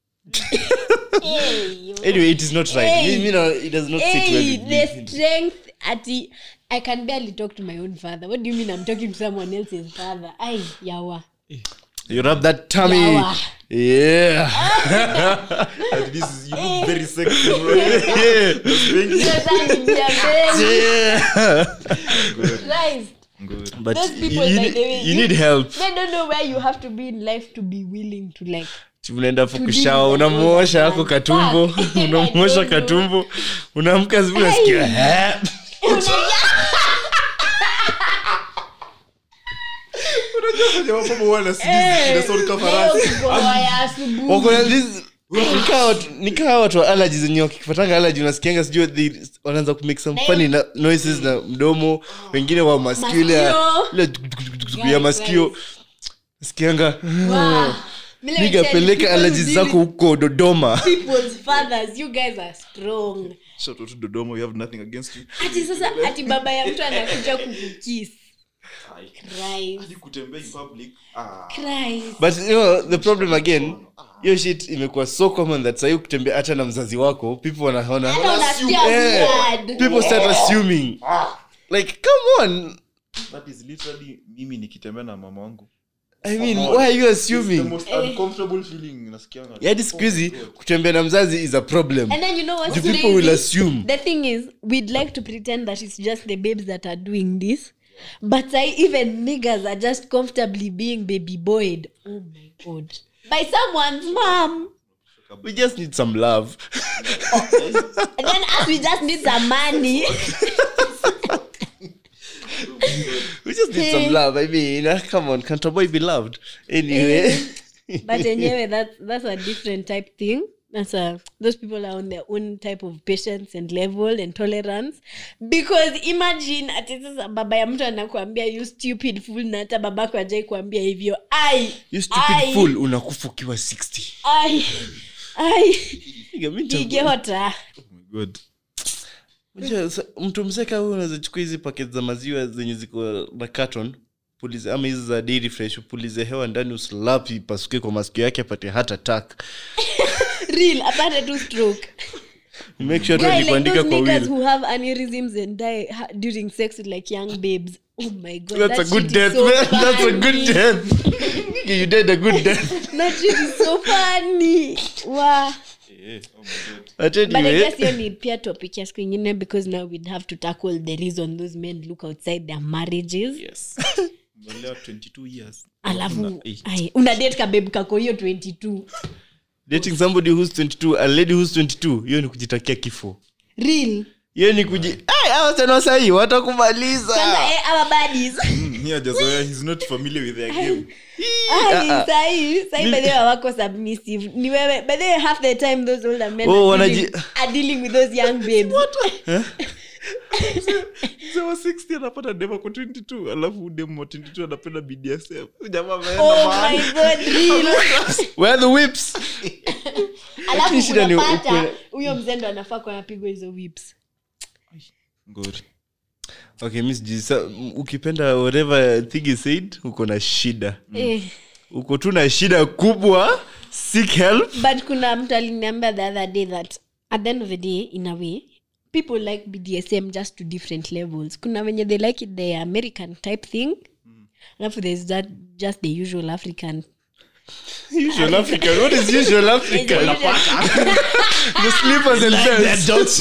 hey, yo. anyway it is not right Hey. Me- me no, it does not sit well hey, with the me. strength ati i can barely talk to my own father what do you mean i'm talking to someone else's father ai yawa you rub that tummy Yawa. yeah and this is- you look very sexy, bro. yeah Sasa niambie, yeah Christ. Good. but Those you, people, you, by the way, need- you need help they don't know where you have to be in life to be willing to like unaenda hapo To kushawa deal with unamuosha those ako ones. katumbo Fuck. I unamuosha don't know. katumbo unaamka zibu unasikia "Eh." Unajua kwenye wamama wana sijui zina sound kama farasi. Wako na this- nikaa watu- nikaa watu wa allergies wenye wakipatanga allergy unasikianga sijui they- wanaanza kumake some funny na- noises na mdomo wengine wa maskio ile ya- Masikio. ile tuk- tuk- tuk- tuk- ya Guys, maskio guys. nasikianga Wow. Let me niga tell you, peleka people allergies who zako deal huko dodoma with people's fathers you guys are strong Shout out to Dodoma, we have nothing against you. ati sasa ati baba ya mtu anakuja kukukis Christ. Hadi kutembea in public, ah, Christ. but you know the problem again hiyo shit imekuwa so common that sahii ukitembea hata na mzazi wako people wanaona Hata unasikia Eh, weird. people start assuming like come on that is literally mimi nikitembea na mama wangu i mean why are you It's the assuming most uncomfortable feeling nasikianga. hadi siku hizi kutembea na mzazi is a problem And then you know what's the people crazy? will assume the thing is we'd like to pretend that it's just the babes that are doing this but I, even niggas are just comfortably being baby boyed oh my god by someone's mom we just need some love and then as we just need some money we just need some love i mean uh, come on can't a boy be loved anyway but anyway that's that's a different type thing that's a those people are on their own type of patience and level and tolerance because imagine ati sasa baba ya mtu anakuambia you stupid fool na hata babako ajai kuambia hivyo ai you stupid ai, fool unakufa ukiwa 60 ai ai Nigga, mi nita- igehota Oh my God. Unajua, sa- mtu mseka huyu unaweza chukua hizi paket za maziwa zenye ziko na carton pulize ama hizi za dairy fresh upulize hewa ndani uslapi pasuke kwa masikio yake apate heart attack real apate tu stroke make sure tu Guy, like alikuandika those kwa niggas will who have aneurysms and die ha- during sex with like young babes oh my god that's a that good shit is death so man that's a good funny. death Nigga, you died a good death that shit is so funny wow Eh, oh my God. but but i anyway guess hiyo ni pia topic ya siku ingine because now we'd have to tackle the reason those men look outside their marriages Yes. Umeolewa 22 years. alafu Una- eh, ai, una date kabebu kako hiyo 22 dating somebody who's 22 a lady who's 22 hiyo ni kujitakia kifo real hiyo ni kuji Ai, hawa tena sahii watakumaliza kwanza eh, our buddies Mm, he hajazoea, he's not familiar with their game Ah, sahi sahi by the way wako submissive ni wewe by the way half the time those older men Oh, are, wanaji- dealing, are dealing with those young babes Mzee wa 60 anapata dem ako 22 alafu dem wa 22 anapenda bdsm jamaa ameenda oh mahali. my god real where are the whips alafu shida ni unapata ukweli. huyo mzendo anafaa kuwa anapigwa hizo whips Ngori. okay miss G, sa, m- ukipenda whatever thing is said uko na shida eh. uko tu na shida kubwa seek help but kuna mtu aliniambia the other day that at the end of the day in a way people like bdsm just to different levels kuna wenye they like it the american type thing alafu there's that just the usual african usual african what is usual african the slippers and belts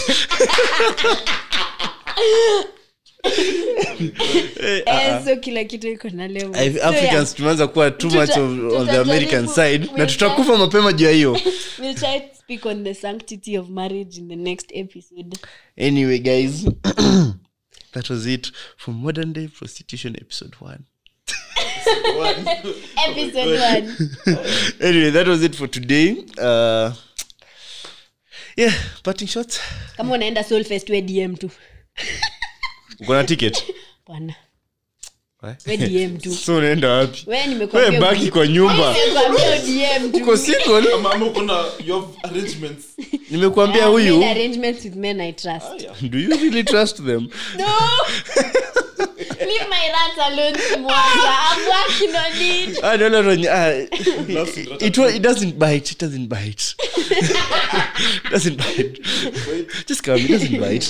Eh, so kila kitu iko na level. I- So, africans tumeanza kuwa too Tuta- much of, of the tutajaribu- american side na we'll tutakufa mapema juu ya hiyo yeah. we'll try to speak on the sanctity of marriage in the next episode anyway guys that was it for modern day prostitution episode one episode one anyway that was it for today uh yeah parting shots kama unaenda solfest we dm tu uko na ticket bwana we dm tu so unaenda wapi we we nimekuambia baki kwa nyumba nimekuambia dm tu uko single Ama- ama uko na you have arrangements nimekuambia I've made huyu arrangements with men i trust do you really trust them no leave my rat alone Simwaga. i'm working on it ah, no, no, no, ah, it, wa- it doesn't bite it doesn't bite it doesn't bite just come it doesn't bite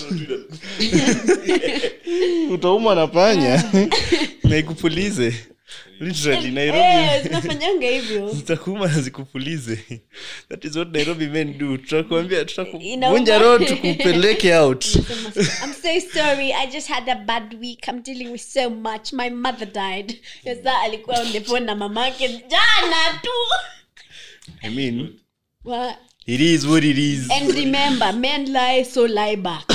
utauma na panya na ikupulize literally nairobi Eh, zinafanyanga hivyo zitakuuma na zikupulize that is what nairobi men do tutakuambia Inauma. tutakuvunja roho tukupeleke out I'm so sorry. I just had a bad week. I'm dealing with so much. My mother died. Sasa alikuwa on the phone na mamake jana tu. i mean Wa- it is what it is And remember, men lie, so lie back.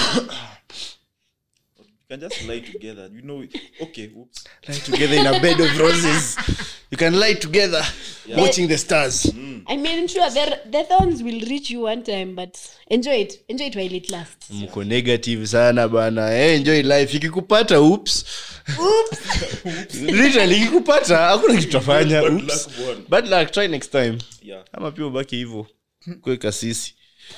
you can just lie together you know okay oops lie together in a bed of roses you can lie together watching the stars I mean, sure, the, the thorns will reach you one time, but enjoy it. Enjoy it while it lasts. mko negative sana bana hey, enjoy life ikikupata oops literally ikikupata hakuna kitu tafanya Bad oops luck, bwana. bad luck try next time yeah ama pia ubaki hivyo kwe kasisi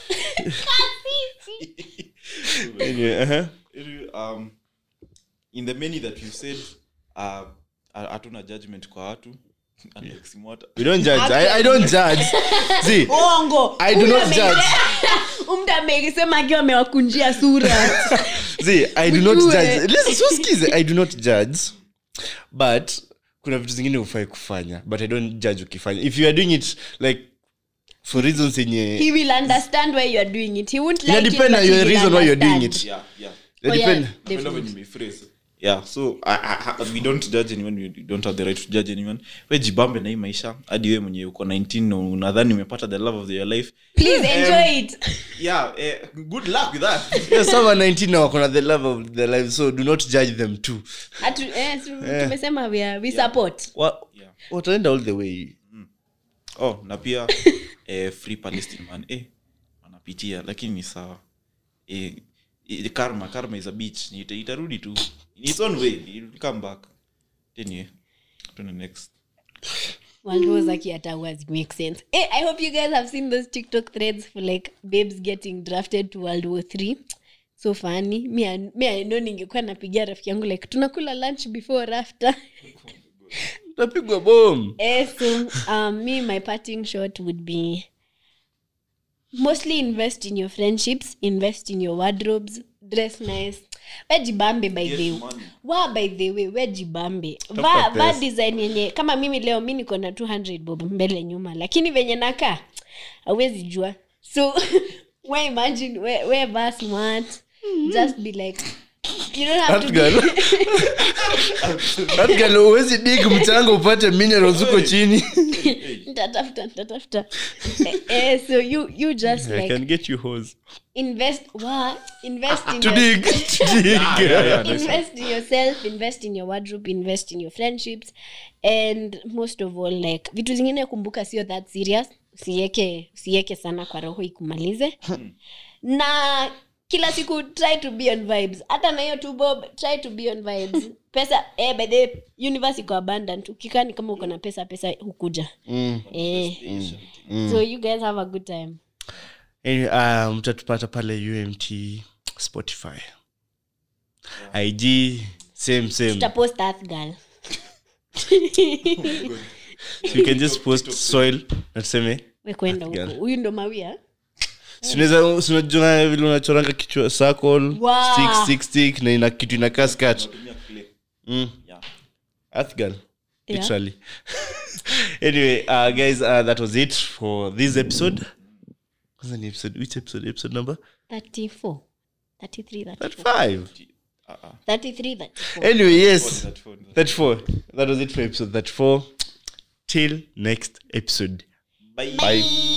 anyway, uh-huh. Anyway, um, in the many that you said uh, hatuna judgment kwa watu Unlike Simwata. we don't judge I, i don't judge see Uongo. I do Huyu not ame- judge. Huyu mtu amesema akiwa amewakunjia sura. see i do not Ujue. judge listen so skize i do not judge but kuna vitu zingine hufai kufanya but i don't judge ukifanya if you are doing it like for reasons yenye He will understand why you are doing it. He won't like it, inadepend but on he your will reason why you're doing understand. it yeah yeah Oh, yeah, Inadepend- Napenda definitely. venye umephrase. yeah so I, I, I, we don't judge anyone we don't have the right to judge anyone we jibambe na hii maisha hadi we mwenye uko 19 na unadhani umepata the love of your life Please enjoy it. yeah eh, good luck with that yeah, some are 19 now wakona the love of their life so do not judge them too Atu, eh, tu- tumesema we, are, we support Wa- Yeah. wataenda all the way oh na pia eh, free palestine man eh, wanapitia lakini ni sawa eh, eh, karma karma is a beach Ita, itarudi tu in its own way it will come back anyway to the next World War Zaki hata was make sense. Hey, I hope you guys have seen those TikTok threads for like babes getting drafted to World War 3. So funny. Me, I- me I know ningekuwa napigia rafiki yangu like tunakula lunch before or after. tapigwa bom eh, so um, me my parting shot would be mostly invest in your friendships, invest in your wardrobes, dress nice. wejibambe by the money. wa by the way wejibambe va, Tafuta va pesa. design yenye kama mimi leo mi niko na 200 bob mbele nyuma lakini venye nakaa awezi jua so we imagine we, we va smart just be like you don't have That to girl. be, That girl, huwezi dig mchanga upate minerals huko chini Nitatafuta, nitatafuta. Eh, eh, so you you just I like can get you hose. invest wa invest in To your- dig. To dig. Yeah, yeah, nice one. invest in yourself invest in your wardrobe invest in your friendships and most of all like vitu zingine kumbuka sio that serious usiweke usiweke sana kwa roho ikumalize na kila siku try to be on vibes hata na hiyo tu bob try to be on vibes pesa eh, by the universe iko abundant ukikaa ni kama uko na pesa pesa hukuja Mm. eh. so you guys have a good time Anyway, uh, mtatupata pale umt spotify ig same same tutapost earth girl so you can just post soil na tuseme we kwenda huko girl. huyu ndo mawia sinaweza sinajua vile unachoranga kichwa circle Wow. stick stick stick na ina kitu inakaa skat mm. Yeah. earth girl Yeah. literally anyway uh, guys uh, that was it for this episode kwanza ni episode which episode episode number 34 33 34 that five 33 34 anyway yes That phone. 34 that was it for episode 34 till next episode Bye. bye